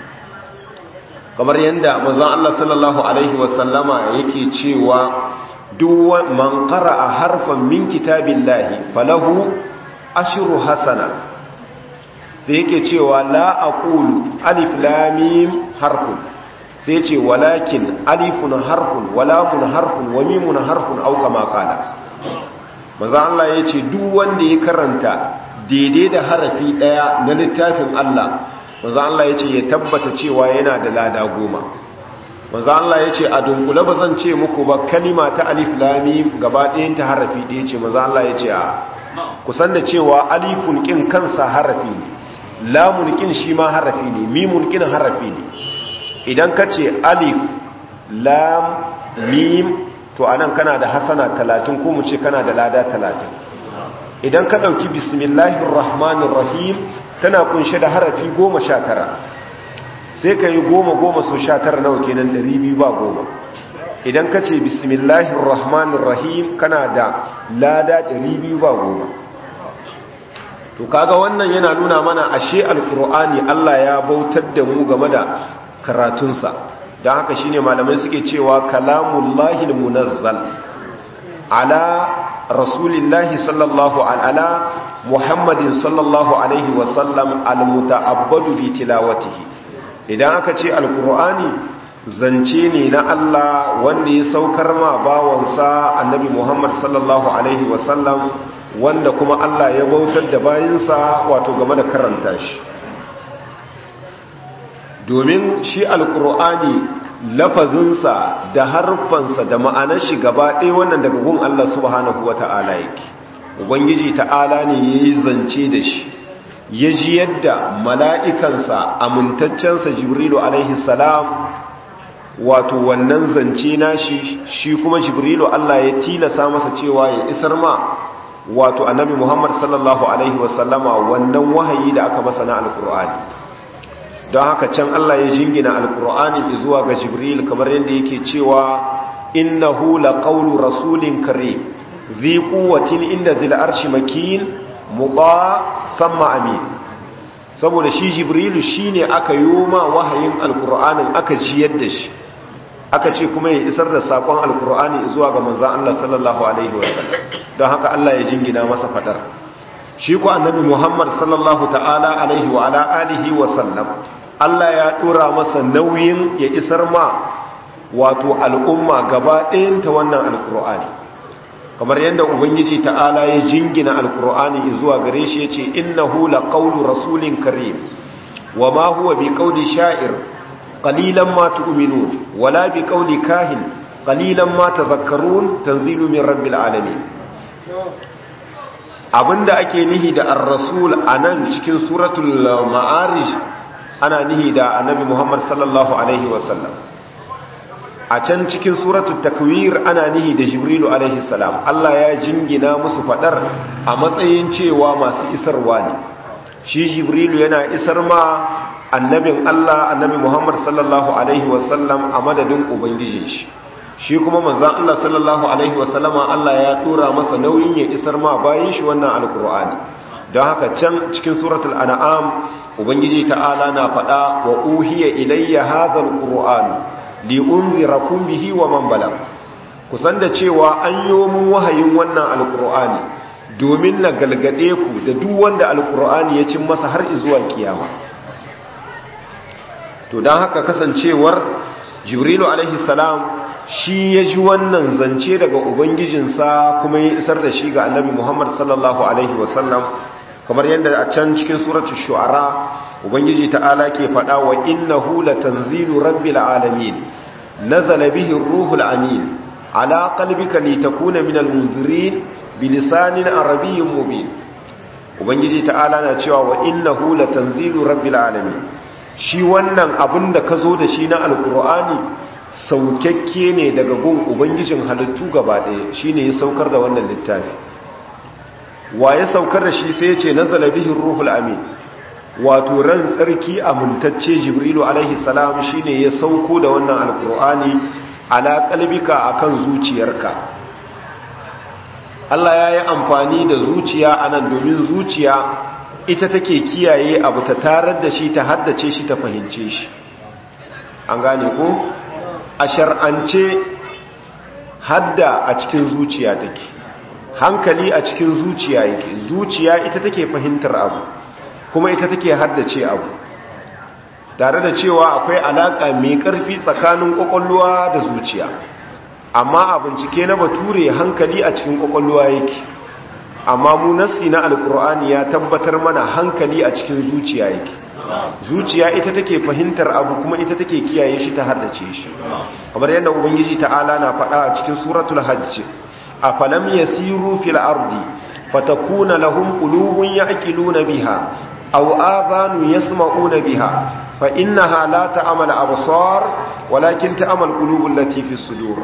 kamar yadda manzon Allah sallallahu alaihi wasallama yake cewa duk man qara'a harfan min kitabillahi falahu ashru hasana sai yake cewa la aqulu alif lam mim harfun sai ce walakin alifun harfun wa lamun harfun wa mimun harfun au kama qala manzo Allah yace duk wanda ya karanta daidai da harafi daya na littafin Allah manzo Allah yace ya tabbata cewa yana da lada goma manzo Allah yace a dunkule ba zan ce muku ba kalima ta alif lam mim gaba ɗayan ta harafi ɗaya ce manzo Allah yace a kusan da cewa alifun kin kansa harafi ne lamun kin shi ma harafi ne mimun kin harafi ne idan ka ce alif lam mim to anan kana da hasana talatin ko mu ce kana da lada talatin idan ka ɗauki bismillahir rahmanir rahim tana kunshe da harafi goma sha tara sai ka yi goma goma so sha tara nawa kenan ɗari biyu ba goma idan ka ce bismillahir rahmanir rahim kana da lada ɗari biyu ba goma to kaga wannan yana nuna mana ashe alkur'ani Allah ya bautar da mu game da karatunsa don haka shine malamai suke cewa kalamullahi munazzal ala rasulillahi sallallahu ala muhammadin sallallahu alaihi wasallam almuta'abbadu bi tilawatihi idan aka ce alkur'ani zance ne na Allah wanda ya saukar ma bawansa annabi muhammad sallallahu alaihi wasallam wanda kuma Allah ya bautar da bayinsa wato game da karanta shi domin shi alkur'ani lafazinsa da harfansa da ma'anar shi gaba ɗaya wannan daga gun Allah subhanahu wa ta'ala yake ubangiji ta'ala ne ya yi zance da shi ya ji yadda mala'ikansa amintaccensa jibrilu alaihi salam wato wannan zance nashi shi kuma jibrilu Allah ya tilasa masa cewa ya isar ma wato annabi Muhammad sallallahu alaihi wasallama wannan wahayi da aka masa na alkur'ani don haka can Allah ya jingina alkur'ani zuwa ga jibril kamar yadda yake cewa innahu laqawlu rasulin karim zi quwwatin inda zil arshi makin muqa thumma amin saboda shi jibrilu shine aka yoma wahayin alkur'anin aka jiyar da shi aka ce kuma ya isar da sakon alkur'ani zuwa ga manzan Allah sallallahu alaihi wasallam don haka Allah ya jingina masa fadar shi ko annabi Muhammad sallallahu ta'ala alaihi wa ala alihi wa sallam Allah ya dora masa nauyin ya isar ma wato al'umma gaba ɗayan ta wannan alkur'ani kamar yadda ubangiji ta'ala ya jingina alkur'ani zuwa gare shi yace innahu laqawlu rasulin karim wa ma huwa biqawli sha'ir qalilan ma tu'minun wala biqawli kahin qalilan ma tadhakkarun tanzilu min rabbil alamin abinda ake nihi da ar-rasul anan cikin suratul ma'arij ana nihi da annabi Muhammad sallallahu alaihi wasallam a can cikin suratul takwir ana nihi da jibrilu alaihi salam Allah ya jingina musu fadar a matsayin cewa masu isarwa ne shi jibrilu yana isar ma annabin Allah annabi Muhammad sallallahu alaihi wasallam a madadin ubangijin shi shi kuma manzon Allah sallallahu alaihi wasallama Allah ya tura masa nauyin ya isar ma bayan shi wannan alkur'ani don haka can cikin suratul an'am ubangiji ta'ala na faɗa wa uhiya ilayya hadha alqur'an li unzirakum bihi wa man balag kusan da cewa an yi mun wahayin wannan alkur'ani domin na galgade ku da duk wanda alkur'ani ya cin masa har zuwa kiyama to don haka kasancewar jibrilu alaihi salam shi ya ji wannan zance daga ubangijinsa kuma ya isar da shi ga annabi muhammad sallallahu alaihi wasallam kamar yadda a can cikin suratul shu'ara ubangiji ta'ala ke faɗa wa innahu latanzilu rabbil alamin nazala bihi ruhul amin ala qalbika litakuna minal munzirin bilisanin arabiyyin mubin ubangiji ta'ala na cewa wa innahu latanzilu rabbil alamin shi wannan abin da ka zo da shi na alkur'ani saukakke ne daga gun ubangijin halittu gaba ɗaya shi ne ya saukar da wannan littafi wa ya saukar da shi sai ya ce nazala bihin ruhul amin wato ran tsarki amintacce jibrilu alaihi salam shi ne ya sauko da wannan alkur'ani ala kalbika akan zuciyarka Allah ya yi amfani da zuciya a nan domin zuciya ita take kiyaye abu ta tarar da shi ta haddace shi ta fahimce shi an gane ko a shar'ance hadda a cikin zuciya take hankali a cikin zuciya yake zuciya ita take fahimtar abu kuma ita take haddace abu tare da cewa akwai alaka mai karfi tsakanin kwakwalwa da zuciya amma a bincike na bature hankali a cikin kwakwalwa yake amma mu nassi na alkur'ani ya tabbatar mana hankali a cikin zuciya yake zuciya ita take fahimtar abu kuma ita take kiyaye shi ta haddace shi kamar yadda ubangiji ta'ala na faɗa a cikin suratul hajj afalam yasiru fil ardi fatakuna lahum qulubun ya'qiluna biha aw adhanun yasma'una biha fa innaha la ta'mal absar walakin ta'mal qulubul lati fis sudur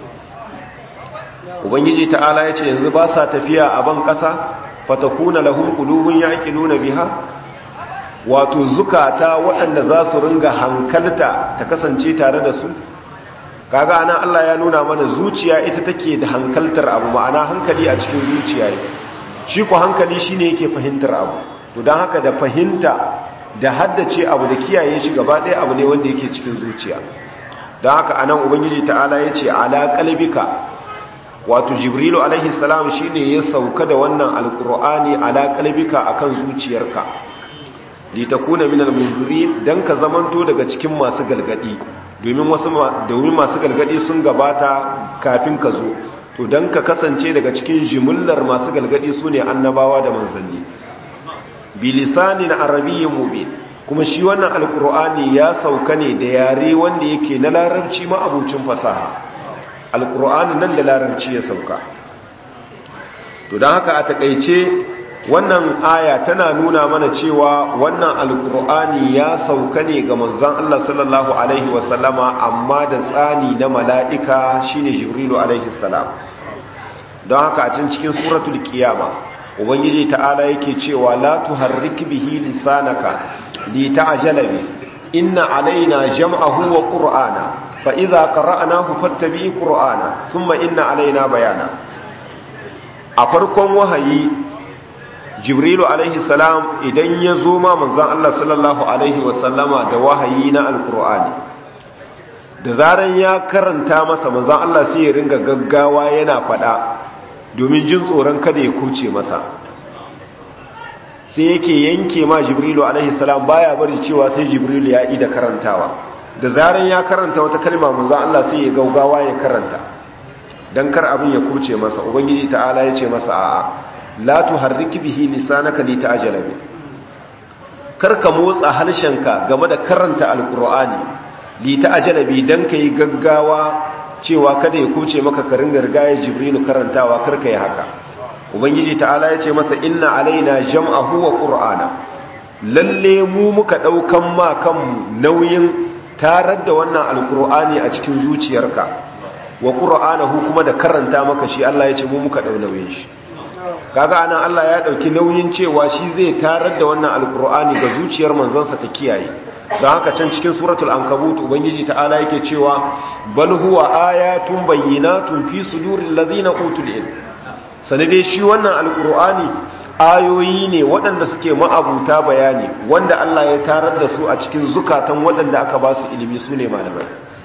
ubangiji ta'ala ya ce yanzu ba sa tafiya a ban ƙasa fatakuna lahum qulubun yaqiluna biha wato zukata waɗanda za su ringa hankalta ta kasance tare da su kaga anan Allah ya nuna mana zuciya ita take da hankaltar abu ma'ana hankali a cikin zuciya shi ko hankali shine yake fahimtar abu to dan haka da fahimta da haddace abu da kiyaye shi gaba ɗaya abu ne wanda yake cikin zuciya dan haka anan ubangiji ta'ala yace ala qalbika wato jibrilu alaihi salam shine ya sauka da wannan alqur'ani ala qalbika akan zuciyarka litakuna minal munzirin dan ka zamanto daga cikin masu galgadi domin wasu domin masu galgadi sun gabata kafin ka zo to dan ka kasance daga cikin jimillar masu galgadi sune annabawa da manzanni bilisanin arabiyyin mubin kuma shi wannan alkur'ani ya sauka ne da yare wanda yake na larabci ma'abucin fasaha alkur'ani nan da larabci ya sauka to don haka a takaice wannan aya tana nuna mana cewa wannan alkur'ani ya sauka ne ga manzon Allah sallallahu alaihi wasallama amma da tsani na mala'ika shine jibrilu alaihi salam don haka a can cikin suratul qiyama ubangiji ta'ala yake cewa la tuharrik bihi lisanaka li ta'jala bi inna alaina jam'ahu wa qur'ana fa idza qara'nahu fattabi qur'ana thumma inna alaina bayana a farkon wahayi jibrilu alaihi salam idan ya zo ma manzon Allah sallallahu alaihi wa sallama da wahayi na alqur'ani da zaran ya karanta masa manzon Allah sai ya ringa gaggawa yana fada domin jin tsoron kada ya kuce masa sai yake yanke ma jibrilu alaihi salam baya bari cewa sai jibrilu ya ida karantawa da zaran ya karanta wata kalma manzo Allah sai ya gaugawa ya karanta dan kar abin ya kuce masa ubangiji ta'ala ya ce masa a'a la tuharrik bihi lisanaka li ta'jala bi kar ka motsa harshenka game da karanta alqur'ani li ta'jala bi dan kai gaggawa cewa kada ya kuce maka ka ringa rigaya jibrilu karantawa karka yi haka ubangiji ta'ala ya ce masa inna alaina jam'ahu wa qur'ana lalle mu muka daukan ma kanmu nauyin tarar da wannan alqur'ani a cikin zuciyarka wa qur'anahu kuma da karanta maka shi Allah ya ce mu muka dau nauyin shi kaga anan Allah ya dauki nauyin cewa shi zai tarar da wannan alqur'ani ga zuciyar manzansa ta kiyaye don haka can cikin suratul ankabut ubangiji ta'ala yake cewa bal huwa ayatun bayyinatun fi suduril ladina utul ilm sanade shi wannan alqur'ani ayoyi ne waɗanda suke ma'abuta bayani wanda Allah ya tarar da su a cikin zukatan waɗanda aka ba su ilimi su ne malamai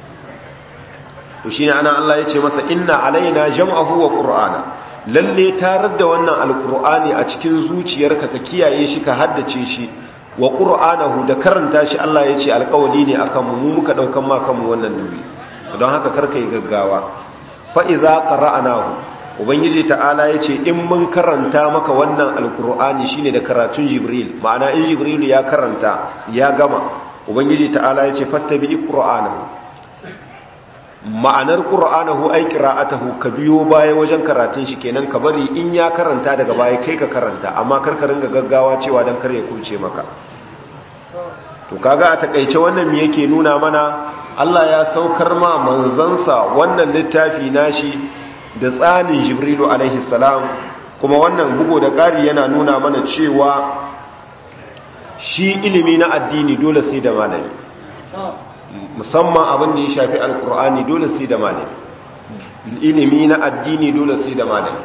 to shine ana Allah ya ce masa inna alaina jam'ahu wa qur'ana lalle tarar da wannan alqur'ani a cikin zuciyarka ka kiyaye shi ka haddace shi wa ƙur'anahu da karanta shi Allah ya ce alƙawali ne a kanmu mu muka ɗaukan ma kanmu wannan nauyi don haka karka yi gaggawa fa'iza ƙara'anahu ubangiji ta'ala ya ce in mun karanta maka wannan alƙur'ani shi ne da karatun jibril ma'ana in jibril ya karanta ya gama ubangiji ta'ala ya ce fattabi ƙur'anahu ma'anar ƙur'anahu ai ƙira'atahu ka biyo baya wajen karatun shi kenan ka bari in ya karanta daga baya kai ka karanta amma karkarin ga gaggawa cewa don kar ya kurce maka to kaga a takaice wannan me yake nuna mana Allah ya saukar ma manzansa wannan littafi nashi da tsanin Jibrilu alaihi salam kuma wannan bugo da ƙari yana nuna mana cewa shi ilimi na addini dole sai da malami musamman abin da ya shafi alkur'ani dole sai da malami ilimi na addini dole sai da malami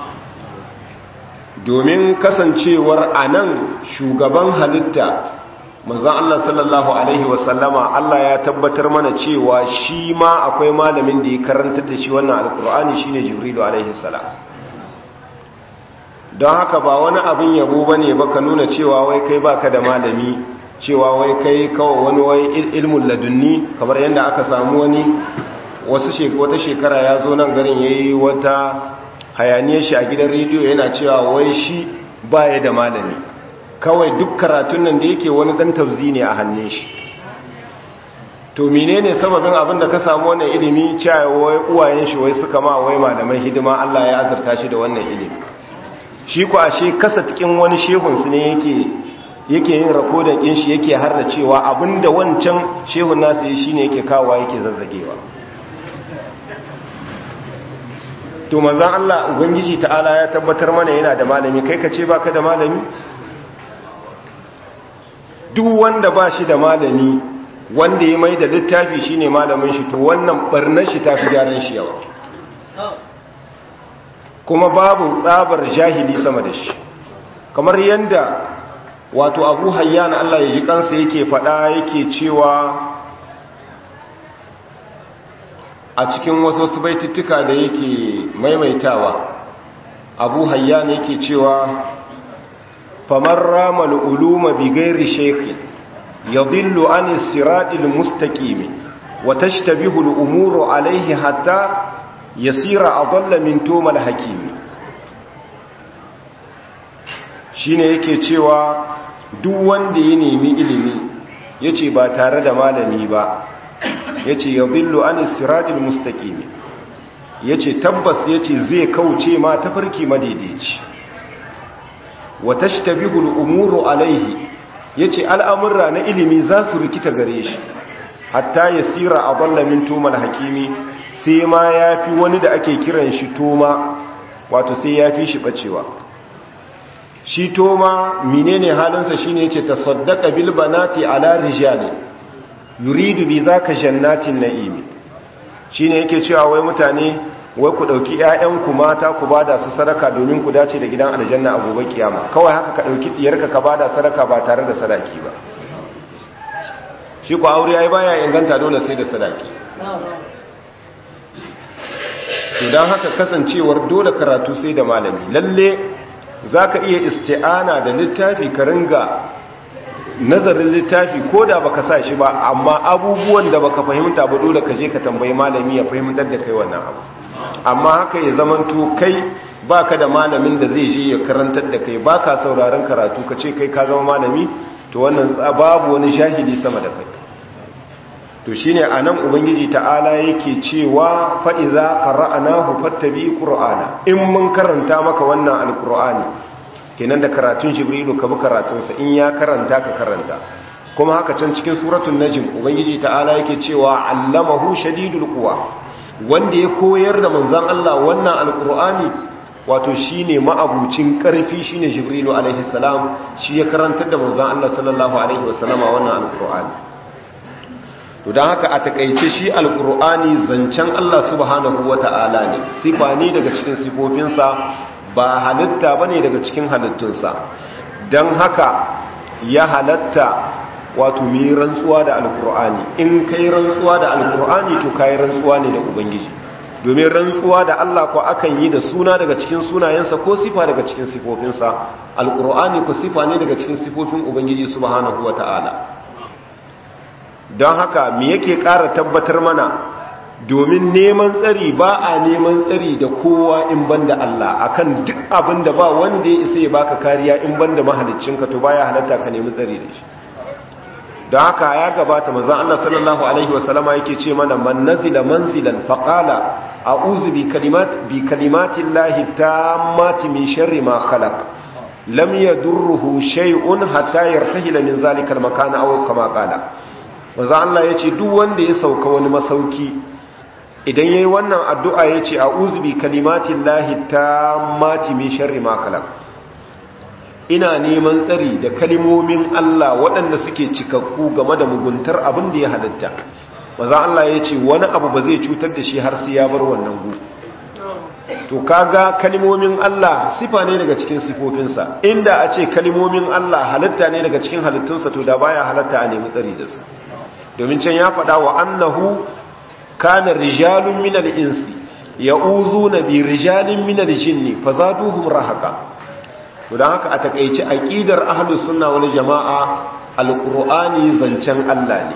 domin kasancewar anan shugaban halitta manzon Allah sallallahu alaihi wasallama Allah ya tabbatar mana cewa shi ma akwai malamin da ya karanta da shi wannan alkur'ani shine jibrilu alaihi salam don haka ba wani abin yabo bane ba ka nuna cewa wai kai baka da malami cewa wai kai kawai wani wai ilmun ladunni kamar yadda aka samu wani wasu wata shekara ya zo nan garin yayi wata hayaniyar shi a gidan rediyo yana cewa wai shi baya da malami kawai duk karatun nan da yake wani dan tafzi ne a hannun shi to menene sababin abin da ka samu wannan ilimi cewa wai uwayen shi wai suka ma wai malamai hidima Allah ya azurta shi da wannan ilimi shi ku ashe kasa cikin wani shehun su ne yake yake yin rakodin ɗin shi yake har da cewa abinda wancan shehun nasu yi shine yake kawowa yake zazzagewa to manzan Allah ubangiji ta'ala ya tabbatar mana yana da malami kai ka ce baka da malami duk wanda ba shi da malami wanda ya mai da littafi shine malamin shi to wannan barnar shi ta fi gyaran shi yawa kuma babu tsabar jahili sama da shi kamar yadda wato abu hayyan Allah ya ji kansa yake fada yake cewa a cikin wasu wasu baitittuka da yake maimaitawa abu hayyan yake cewa famar ramal uluma bi gairi shekhi yadillu an siratil mustaqimi wa tashtabihu al-umuru alayhi hatta yasira adalla min tumal hakimi shine yake cewa duk wanda ya nemi ilimi yace ba tare da malami ba yace yadhillu anis siratil mustaqim yace tabbas yace zai kauce ma tafarki madaidaici wa tashtabihu al-umuru alaihi yace al'amurra na ilimi za su rikita gare shi hatta yasira adalla min tumal hakimi sai ma yafi wani da ake kiran shi toma wato sai yafi shi bacewa shi toma menene halinsa shine yace tasaddaqa bil banati ala rijali yuridu bi zaka jannatin na'im shine yake cewa wai mutane wai ku dauki ƴaƴanku mata ku bada su sadaka domin ku dace da gidan aljanna a gobe kiyama kawai haka ka dauki diyarka ka bada sadaka ba tare da sadaki ba shi ku aure yayi baya inganta dole sai da sadaki to dan haka kasancewar dole karatu sai da malami lalle zaka iya isti'ana da littafi ka ringa nazarin littafi ko da baka sa shi ba amma abubuwan da baka fahimta ba dole ka je ka tambayi malami ya fahimtar da kai wannan abu amma haka ya zamanto kai baka da malamin da zai je ya karantar da kai baka sauraron karatu ka ce kai ka zama malami to wannan babu wani shahidi sama da kai to shine anan ubangiji ta'ala yake cewa fa iza qara'nahu fattabi qur'ana in mun karanta maka wannan alqur'ani kenan da karatun jibrilu ka bi karatunsa in ya karanta ka karanta kuma haka can cikin suratul najm ubangiji ta'ala yake cewa allamahu shadidul quwa wanda ya koyar da manzon Allah wannan alqur'ani wato shine ma'abucin karfi shine jibrilu alaihi salam shi ya karantar da manzon Allah sallallahu alaihi wasallama wannan alqur'ani to dan haka a takeice shi alqur'ani zancen Allah subhanahu wata'ala ne sifa ne daga cikin sifofinsa ba halitta bane daga cikin halittunsa don haka ya halatta wato mi rantsuwa da alkur'ani in kai rantsuwa da alkur'ani to kai rantsuwa ne da ubangiji domin rantsuwa da Allah ko akan yi da suna daga cikin sunayensa ko sifa daga cikin sifofinsa alkur'ani ko sifa ne daga cikin sifofin ubangiji subhanahu wata'ala don haka me yake ƙara tabbatar mana domin neman tsari ba a neman tsari da kowa in banda Allah akan duk abin da ba wanda ya isa ya baka kariya in banda mahaliccinka to baya halatta ka nemi tsari da shi don haka ya gabata manzon Allah sallallahu alaihi wasallama yake ce mana man nazila manzilan faqala a'udhu bi kalimat bi kalimati llahi tammati min sharri ma khalaq lam yadurruhu shay'un hatta yartahila min zalika al-makan aw kama qala manzon Allah yace duk wanda ya sauka wani masauki idan yayi wannan addu'a yace a'udhu bi kalimatin lahi tammati min sharri ma khalaq ina neman tsari da kalimomin Allah waɗanda suke cikakku game da muguntar abin da ya halitta maza Allah yace wani abu ba zai cutar da shi har sai ya bar wannan gu to kaga kalimomin Allah sifa ne daga cikin sifofinsa inda a ce kalimomin Allah halitta ne daga cikin halittunsa to da baya halatta a nemi tsari da su domin can ya faɗa wa annahu kana rijalun minal insi ya'uzuna bi rijalin minal jinni fazaduhum rahaqa don haka a takeici aqidar ahlus sunna wal jamaa alqur'ani zancen Allah ne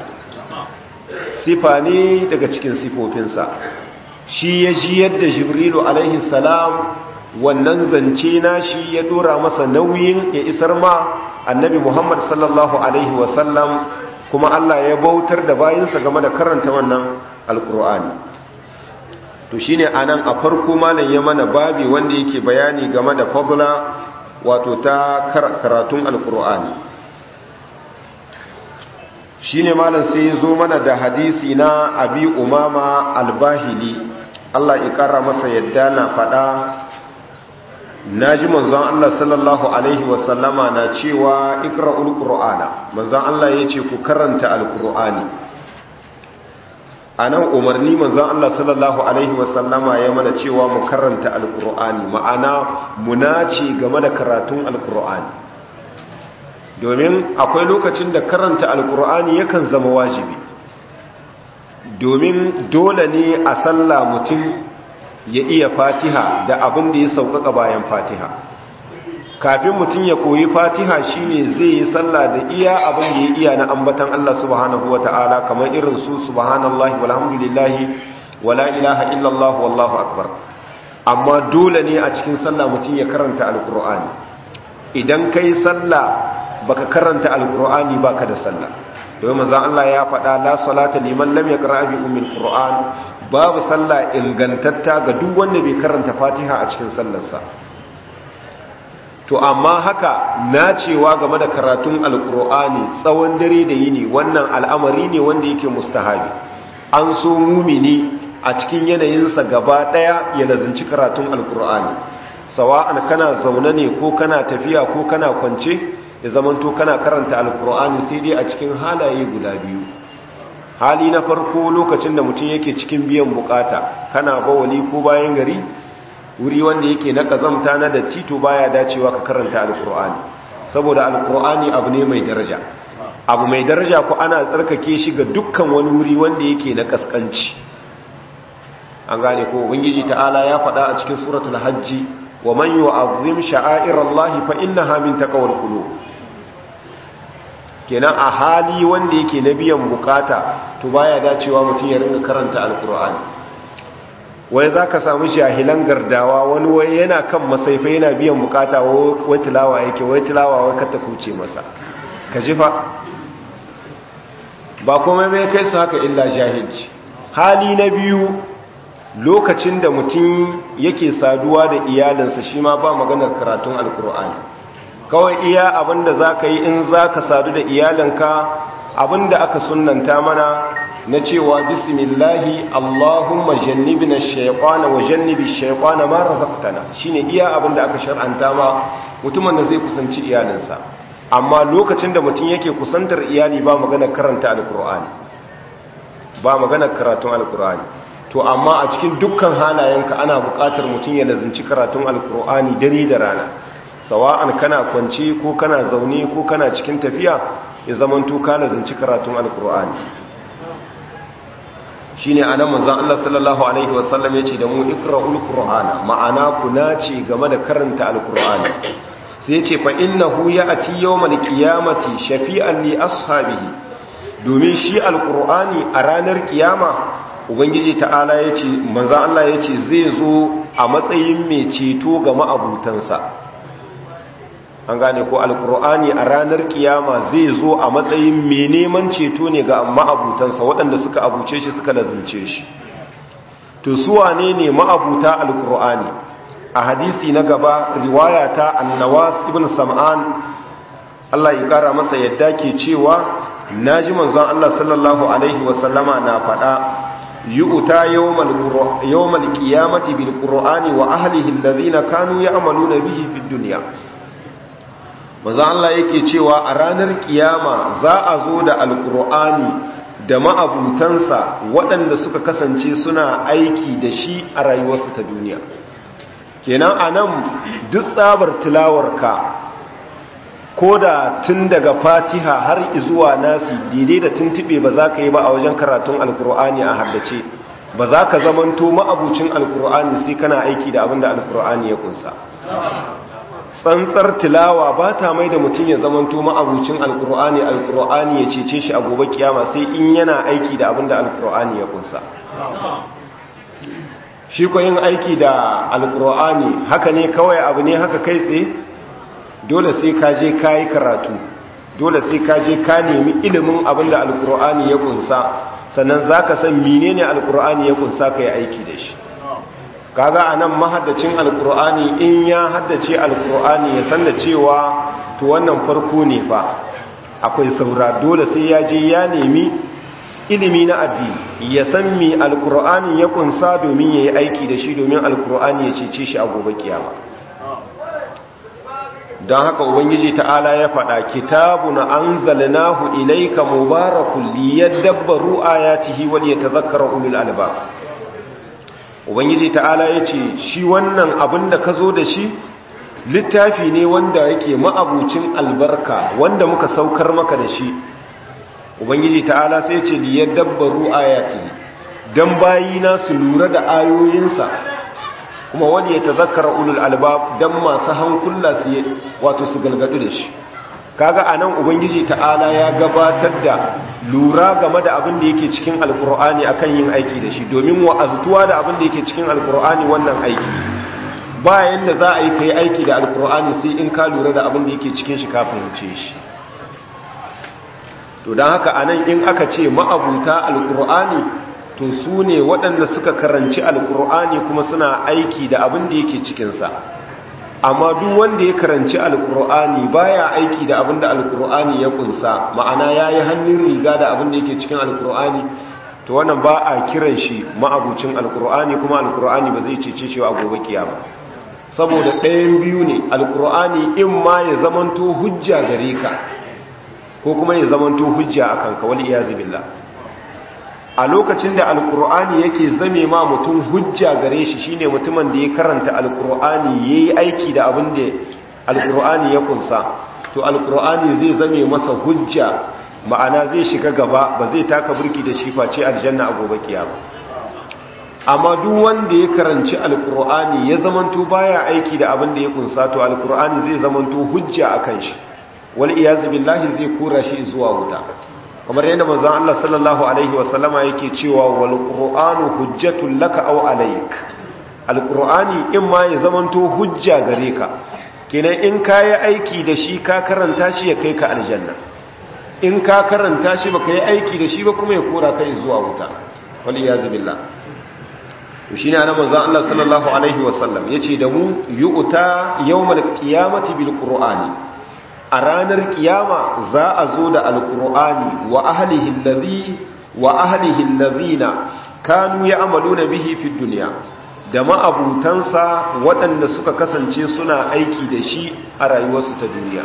sifa ne daga cikin sifofinsa shi ya ji yadda jibrilu alaihi salam wannan zance nashi ya dora masa nauyin ya isar ma annabi muhammad sallallahu alaihi wasallam kuma Allah ya bautar da bayinsa game da karanta wannan alkur'ani to shine anan a farko malam ya mana babi wanda yake bayani game da fadla wato ta karatun alkur'ani shine malam sai ya zo mana da hadisi na abi umama albahili Allah ya kara masa yadda na fada naji manzon Allah sallallahu alaihi wasallama na cewa ikra'ul qur'ana manzon Allah yace ku karanta alqur'ani anan umarni manzon Allah sallallahu alaihi wasallama ya mana cewa mu karanta alqur'ani ma'ana munaci game da karatun alqur'ani domin akwai lokacin da karanta alqur'ani yakan zama wajibi domin dole ne a sallah mutum ya iya fatiha da abin da ya sauƙaƙa bayan fatiha kafin mutum ya koyi fatiha shine zai yi sallah da iya abin da ya iya na ambatan Allah subhanahu ta'ala kamar irin su subhanallahi walhamdulillahi wala ilaha illallah wallahu akbar amma dole ne a cikin sallah mutum ya karanta alkur'ani idan kai sallah baka karanta alkur'ani baka da sallah domin manzon Allah ya faɗa la salata liman lam yaqra bi ummil qur'an babu sallah ingantatta ga duk wanda bai karanta Fatiha a cikin sallarsa to amma haka nacewa game da karatun alqur'ani tsawon dare da yini wannan al'amari ne wanda yake mustahabi an so mumini a cikin yanayinsa gaba daya ya lazinci karatun alqur'ani sawa'an kana zaune ne ko kana tafiya ko kana kwance ya zamanto kana karanta alkur'ani sai dai a cikin halaye guda biyu hali na farko lokacin da mutum yake cikin biyan bukata kana bawali ko bayan gari wuri wanda yake na kazamta na datti to baya dacewa ka karanta alkur'ani saboda alkur'ani abu ne mai daraja abu mai daraja ko ana tsarkake shi ga dukkan wani wuri wanda yake na kaskanci an gane ko ubangiji ta'ala ya faɗa a cikin suratul hajji wa man yu'azzim sha'airallahi fa innaha min taqwal qulub kenan a hali wanda yake na biyan bukata to baya dacewa mutum ya ringa karanta alkur'ani wai zaka samu jahilan gardawa wani wai yana kan masaifa yana biyan bukata wai tilawa yake wai tilawa wai ka kuce masa ka ji fa ba komai mai kai su haka illa jahilci hali na biyu lokacin da mutum yake saduwa da iyalinsa shi ma ba maganar karatun alkur'ani kawai iya abinda za ka yi in za ka sadu da iyalinka abinda aka sunanta mana na cewa bismillahi allahumma jannibina shaytana wa jannibi shaytana ma razaqtana shine iya abinda aka shar'anta ma mutumin da zai kusanci iyalinsa amma lokacin da mutum yake kusantar iyali ba maganar karanta alkur'ani ba maganar karatun alkur'ani to amma a cikin dukkan halayenka ana buƙatar mutum ya lazinci karatun alkur'ani dare da rana sawa'an kana kwance ko kana zaune ko kana cikin tafiya ya zamanto ka lazinci karatun alkur'ani shine anan manzon Allah sallallahu alaihi wasallam yace da mu ikra'ul qur'ana ma'ana ku nace game da karanta alkur'ani sai yace fa innahu ya'ti yawmal qiyamati shafi'an li ashabihi domin shi alkur'ani a ranar kiyama ubangiji ta'ala ya ce manzan Allah ya ce zai zo a matsayin mai ceto ga ma'abutansa an gane ko alkur'ani a ranar kiyama zai zo a matsayin mai neman ceto ne ga ma'abutansa waɗanda suka abuce shi suka lazimce shi to su wane ne ma'abuta alkur'ani a hadisi na gaba riwaya ta annawas ibn sam'an Allah ya kara masa yadda ke cewa naji manzon Allah sallallahu alaihi wasallama na faɗa yu'ta yawmal yawmal qiyamati bil qur'ani wa ahlihi alladhina kanu ya'maluna bihi fid dunya manzo Allah yake cewa a ranar kiyama za a zo da alqur'ani da ma'abutansa waɗanda suka kasance suna aiki da shi a rayuwarsu ta duniya kenan anan duk tsabar tilawarka ko da tun daga fatiha har izuwa nasi daidai da tuntube ba za ka yi ba a wajen karatun alkur'ani a haddace ba za ka zamanto ma'abucin alkur'ani sai kana aiki da abin da alkur'ani ya kunsa tsantsar tilawa ba ta mai da mutum ya zamanto ma'abucin alkur'ani alkur'ani ya cece shi a gobe kiyama sai in yana aiki da abin da alkur'ani ya kunsa shi ko yin aiki da alkur'ani haka ne kawai abu ne haka kai tsaye dole sai ka je ka yi karatu dole sai ka je ka nemi ilimin abin da alkur'ani ya kunsa sannan za ka san menene alkur'ani ya kunsa ka yi aiki da shi kaga a nan mahaddacin alkur'ani in ya haddace alkur'ani ya san da cewa to wannan farko ne fa akwai saura dole sai ya je ya nemi ilimi na addini ya san mi alkur'ani ya kunsa domin ya yi aiki da shi domin alkur'ani ya cece shi a gobe kiyama don haka ubangiji ta'ala ya faɗa kitabun anzalnahu ilayka mubarakun liyadabbaru ayatihi wal yatadhakkara ulul albab ubangiji ta'ala yace shi wannan abin da kazo da shi littafi ne wanda yake ma'abucin albarka wanda muka saukar maka da shi ubangiji ta'ala sai yace liyadabbaru ayatihi dan bayina su lura da ayoyinsa kuma wani ya tazakkara ulul albab dan masu hankula su wato su galgadu da shi kaga anan ubangiji ta'ala ya gabatar da lura game da abin da yake cikin alkur'ani akan yin aiki da shi domin wa'aztuwa da abin da yake cikin alkur'ani wannan aiki ba yanda za a yi kai aiki da alkur'ani sai in ka lura da abin da yake cikin shi kafin wuce shi to don haka anan in aka ce ma'abuta alkur'ani to su ne waɗanda suka karanci alkur'ani kuma suna aiki da abin da yake cikinsa amma duk wanda ya karanci alkur'ani baya aiki da abin da alkur'ani ya kunsa ma'ana ya yi hannun riga da abin da yake cikin alkur'ani to wannan ba a kiran shi ma'abucin alkur'ani kuma alkur'ani ba zai cece shi a gobe kiyama saboda ɗayan biyu ne alkur'ani in ma ya zamanto hujja gare ka ko kuma ya zamanto hujja a kanka wal iyazu billah a lokacin da alkur'ani yake zame ma mutum hujja gare shi shine mutumin da ya karanta alkur'ani yayi aiki da abin da alkur'ani ya kunsa to alkur'ani zai zame masa hujja ma'ana zai shiga gaba ba zai taka burki da shi face aljanna a gobe kiyama amma duk wanda ya karanci alkur'ani ya zamanto baya aiki da abin da ya kunsa to alkur'ani zai zamanto hujja akan shi wal iyaz billahi zai kura shi zuwa wuta kamar yadda manzon Allah sallallahu alaihi wasallama yake cewa wal qur'anu hujjatul laka aw alayk alqur'ani in ma ya zamanto hujja gare ka kenan in kayi aiki da shi ka karanta shi ya kai ka aljanna in ka karanta shi baka yi aiki da shi ba kuma ya kora kai zuwa wuta wal iyaz billah to shine annabi manzon Allah sallallahu alaihi wasallam yace da mu yu'ta yawmal qiyamati bil qur'ani a ranar kiyama za a zo da alkur'ani wa ahlihi allazi wa ahlihi allazina kanu ya'maluna bihi fid dunya da ma'abutansa waɗanda suka kasance suna aiki da shi a rayuwarsu ta duniya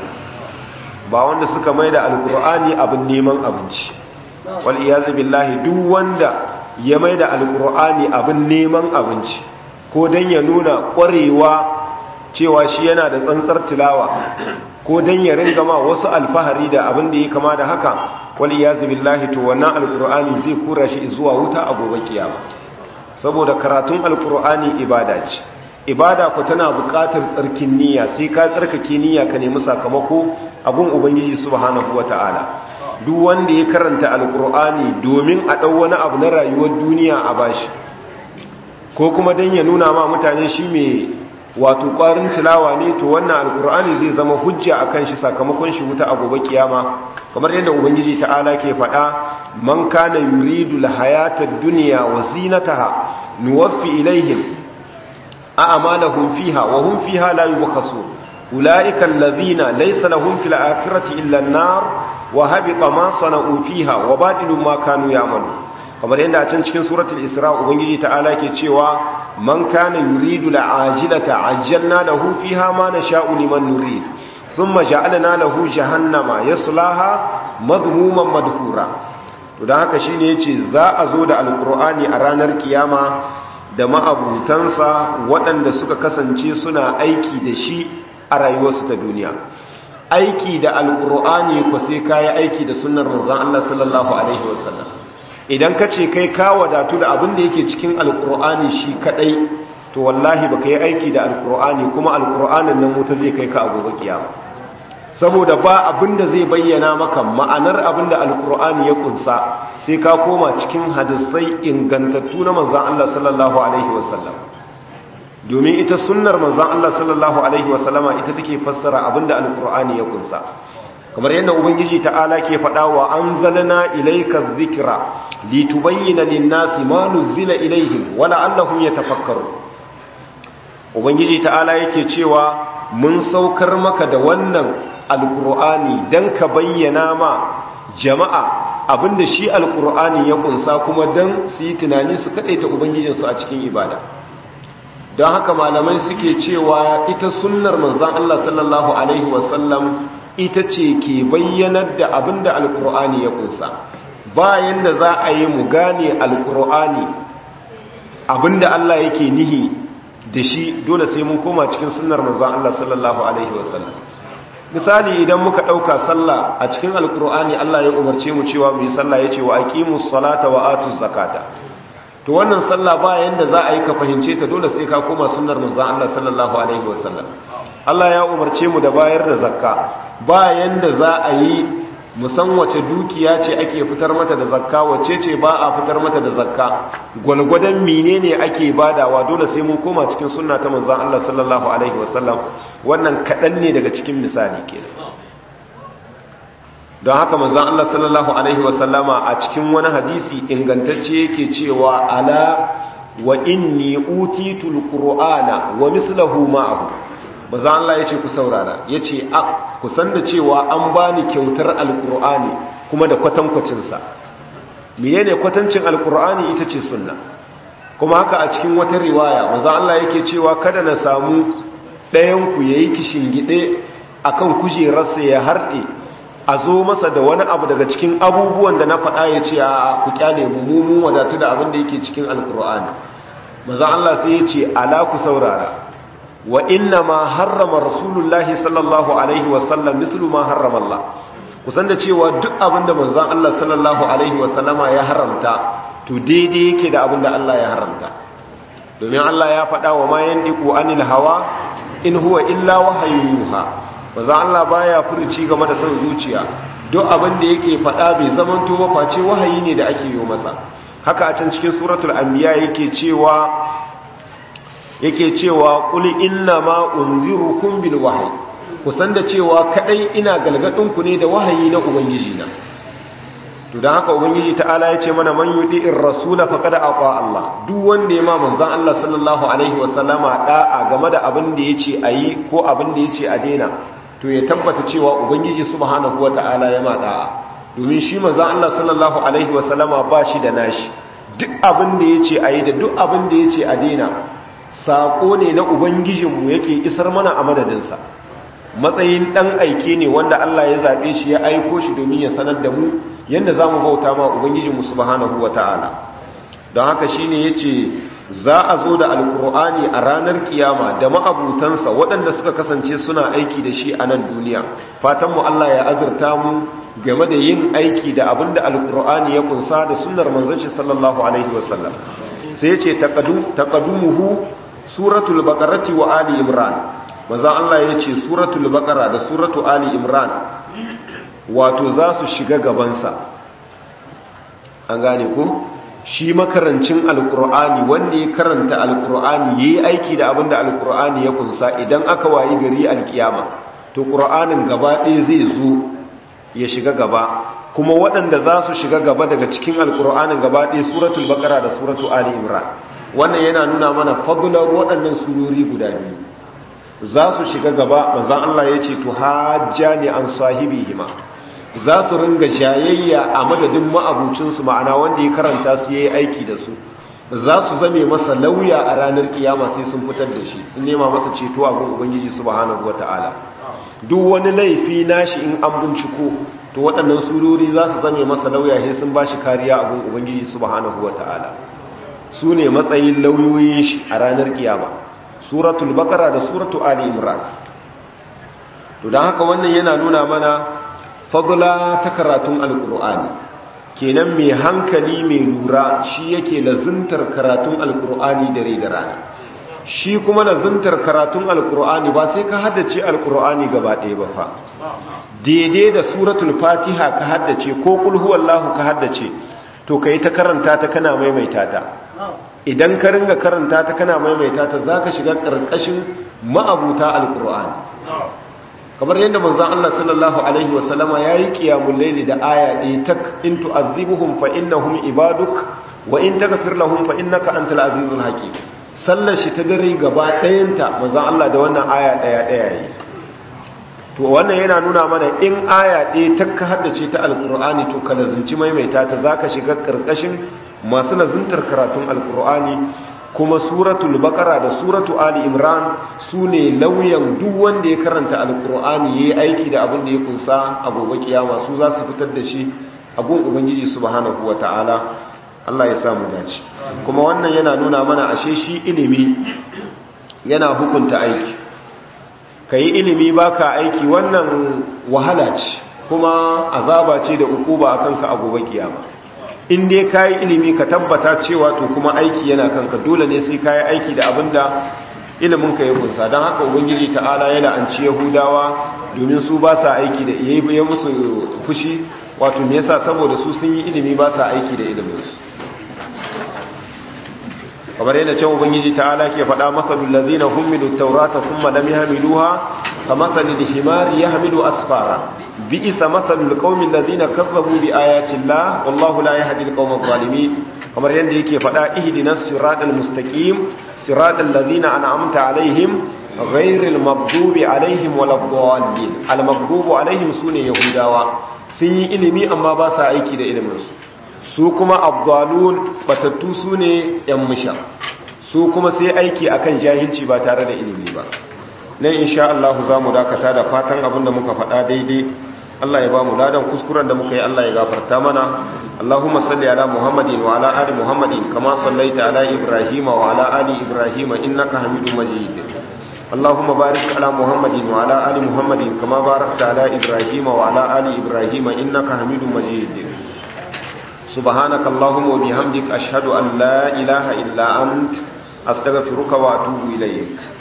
ba wanda suka mai da alkur'ani abin neman abinci wal iyazu billahi duk wanda ya mai da alkur'ani abin neman abinci ko dan ya nuna ƙwarewa cewa shi yana da tsantsar tilawa ko dan ya ringa ma wasu alfahari da abin da ya kama da haka wal iyazu billahi to wannan alkur'ani zai kura shi zuwa wuta a gobe kiyama saboda karatun alkur'ani ibada ce ibada ku tana buƙatar tsarkin niyya sai ka tsarkake niyya ka nemi sakamako a gun ubangiji subhanahu wataala duk wanda ya karanta alkur'ani domin a ɗau wani abu na rayuwar duniya a bashi ko kuma dan ya nuna ma mutane shi mai wato ƙwarin tilawa ne to wannan alkur'ani zai zama hujja akan shi sakamakon shi wuta a gobe kiyama kamar yadda ubangiji ta'ala ke faɗa man kana yuridu alhayata ad-dunya wa zinataha nuwaffi ilaihim a'malahum fiha wa hum fiha la yubkhasun ulaika alladhina laysa lahum fil akhirati illa an-nar wa habita ma sana'u fiha wa batilu ma kanu ya'malun kamar yadda a can cikin suratul isra ubangiji ta'ala ke cewa man kana yuridu al'ajilata ajjalna lahu fiha ma nasha'u liman nurid thumma ja'alna lahu jahannama yaslaha madhmuman madhura to dan haka shine yace za a zo da alqur'ani a ranar kiyama da ma'abutansa waɗanda suka kasance suna aiki da shi a rayuwarsu ta duniya aiki da alqur'ani ko sai kai aiki da sunnar manzon Allah sallallahu alaihi wasallam idan ka ce kai ka wadatu da abin da yake cikin alkur'ani shi kadai to wallahi baka yi aiki da alkur'ani kuma alkur'anin nan wuta zai kai ka a gobe kiyama saboda ba abin da zai bayyana maka ma'anar abin da alkur'ani ya kunsa sai ka koma cikin hadisai ingantattu na manzan Allah sallallahu alaihi wasallam domin ita sunnar manzan Allah sallallahu alaihi wasallama ita take fassara abin da alkur'ani ya kunsa kamar yadda ubangiji ta'ala ke faɗa wa an zalana ilaika zikira litubayyana linnasi ma nuzila ilaihim wala allahum yatafakkaru ubangiji ta'ala yake cewa mun saukar maka da wannan alqur'ani dan ka bayyana ma jama'a abinda shi alqur'ani ya kunsa kuma dan su yi tunani su kadaita ubangijinsu a cikin ibada don haka malamai suke cewa ita sunnar manzon Allah sallallahu alaihi wasallam ita ce ke bayyanar da abin da alkur'ani ya kunsa bayan da za a yi mu gane alkur'ani abin da Allah yake nihi da shi dole sai mun koma cikin sunnar manzon Allah sallallahu alaihi wasallam misali idan muka ɗauka sallah a cikin alkur'ani Allah ya umarce mu cewa mu yi sallah ya ce wa aqimus salata wa atuz zakata to wannan sallah bayan da za a yi ka fahimce ta dole sai ka koma sunnar manzon Allah sallallahu alaihi wasallam Allah ya umarce mu da bayar da zakka bayan da za a yi musan wace dukiya ce ake fitar mata da zakka wace ce ba a fitar mata da zakka gwalgwadon menene ake badawa dole sai mun koma cikin sunna ta manzon Allah sallallahu alaihi wasallam wannan kadan ne daga cikin misali kenan don haka manzon Allah sallallahu alaihi wasallama a cikin wani hadisi ingantacce yake cewa ala wa inni utitul qur'ana wa mislahu ma'ahu manzon Allah yace ku saurara yace a ku san da cewa an bani kyautar alqur'ani kuma da kwatankwacin sa menene kwatancin alqur'ani ita ce sunna kuma haka a cikin wata riwaya manzon Allah yake cewa kada na samu ɗayan ku yayi kishingide akan kujerarsa ya harɗe a zo masa da wani abu daga cikin abubuwan da na faɗa ya ce a ku kyale mu mu wadatu da abin da yake cikin alkur'ani maza Allah sai ya ce ala ku saurara wa inna ma harrama rasulullahi sallallahu alaihi wasallam mislu ma harrama Allah kusan da cewa duk abin da manzon Allah sallallahu alaihi wasallama ya haramta to daidai yake da abin da Allah ya haramta domin Allah ya faɗa wa ma yandiku anil hawa in huwa illa wahayu yuha maza Allah baya furci game da son zuciya duk abin da yake faɗa bai zaman to face wahayi ne da ake yi masa haka a can cikin suratul anbiya yake cewa yake cewa qul inna ma unzirukum bil wahyi kusan da cewa kadai ina galgadin ku ne da wahayi na ubangiji na to dan haka ubangiji ta'ala yace mana man yudi'ir rasula faqad ata Allah duk wanda ya ma manzon Allah sallallahu alaihi wasallama da'a game da abin da yace ayi ko abin da yace a daina to ya tabbata cewa ubangiji subhanahu wata'ala ya mada domin shi manzo Allah sallallahu alaihi wasallama ba shi da nashi duk abin da yace ayi da duk abin da yace a daina sako ne na ubangijinmu yake isar mana a madadin sa matsayin dan aike ne wanda Allah ya zabe shi ya aiko shi domin ya sanar da mu yanda zamu bauta ma ubangijinmu subhanahu wata'ala don haka shine yace za a zo da alkur'ani a ranar kiyama da ma'abutansa waɗanda suka kasance suna aiki da shi a nan duniya fatanmu Allah ya azurta mu game da yin aiki da abin da alkur'ani ya kunsa da sunnar manzon shi sallallahu alaihi wasallam sai ce taqadumuhu suratul baqarati wa ali imran manzon Allah ya ce suratul baqara da suratu ali imran wato za su shiga gabansa an gane ko shi makarancin alkur'ani wanda ya karanta alkur'ani ya yi aiki da abinda alkur'ani ya kunsa idan aka wayi gari alkiyama to ƙur'anin gaba ɗaya zai zo ya shiga gaba kuma waɗanda za su shiga gaba daga cikin alkur'anin gaba ɗaya suratul bakara da suratul ali imran wannan yana nuna mana fadlar waɗannan surori guda biyu za su shiga gaba manzon Allah ya ce to hajjani an sahibihima za su ringa shayayya a madadin ma'abucinsu ma'ana wanda ya karanta su ya yi aiki da su za su zame masa lauya a ranar kiyama sai sun fitar da shi sun nema masa ceto a gun ubangiji subhanahu wata'ala duk wani laifi nashi in an binciko to waɗannan surori za su zame masa lauya sai sun ba shi kariya a gun ubangiji subhanahu wata'ala su ne matsayin lauyoyin shi a ranar kiyama suratul bakara da suratul ali imran to don haka wannan yana nuna mana fadla ta karatun alkur'ani kenan mai hankali mai lura shi yake lazuntar karatun alkur'ani dare da rana shi kuma lazuntar karatun alkur'ani ba sai ka haddace alkur'ani gaba ɗaya ba fa daidai da suratul fatiha ka haddace ko kul huwallahu ka haddace to kai ta karanta ta kana maimaita ta idan ka ringa karanta ta kana maimaita ta zaka shiga karkashin ma'abuta alkur'ani kamar yadda manzon Allah sallallahu alaihi wasallama yayi qiyamul layli da aya ɗaya tak in tu'azzibuhum fa innahum ibaduk wa in taghfir lahum fa innaka antal azizul hakim sallar shi ta dare gaba ɗayanta manzon Allah da wannan aya ɗaya ɗaya yi to wannan yana nuna mana in aya ɗaya ta ka haddace ta alqur'ani to ka lazunci maimaita ta zaka shiga karkashin masu lazuntar karatun alqur'ani kuma suratul baqara da suratu ali imran su ne lauyan duk wanda ya karanta alqur'ani yayi aiki da abin da ya kunsa a gobe kiyama su za su fitar da shi a gun ubangiji subhanahu wataala Allah ya sa mu dace kuma wannan yana nuna mana ashe shi ilimi yana hukunta aiki kai ilimi baka aiki wannan wahala ce kuma azaba ce da ukuba akan ka a gobe kiyama in dai kayi ilimi ka tabbata cewa to kuma aiki yana kanka dole ne sai kayi aiki da abinda ilimin ka ya kunsa don haka ubangiji ta'ala yana an ci yahudawa domin su ba sa aiki da yayi ya musu fushi wato me yasa saboda su sun yi ilimi ba sa aiki da ilimin su kamar yana cewa ubangiji ta'ala ke faɗa masalul ladzina humilu tawrata thumma lam yahmiluha kamathali al-himari yahmilu asfara bi'sa mathalul qaumil ladina kazzabu bi ayati llah wallahu la yahdi al-qawma adh-dhalimin kamar yanda yake faɗa ihdinas siratal mustaqim siratal ladina an'amta alaihim ghairil maghdubi alaihim waladdallin al-maghdubu alaihim sune yahudawa sun yi ilimi amma ba sa aiki da ilimin su su kuma abdalun batattu sune yan musha su kuma sai aiki akan jahilci ba tare da ilimi ba nan insha Allah za mu dakata da fatan abin da muka faɗa daidai Allah ya ba mu ladan kuskuren da muka yi Allah ya gafarta mana Allahumma salli ala Muhammadin wa ala ali Muhammadin kama sallaita ala Ibrahim wa ala ali Ibrahim innaka Hamidum Majid Allahumma barik ala Muhammadin wa ala ali Muhammadin kama barakta ala Ibrahim wa ala ali Ibrahim innaka Hamidum Majid سبحانك اللهم وبحمدك أشهد أن لا إله إلا أنت أستغفرك وأتوب إليك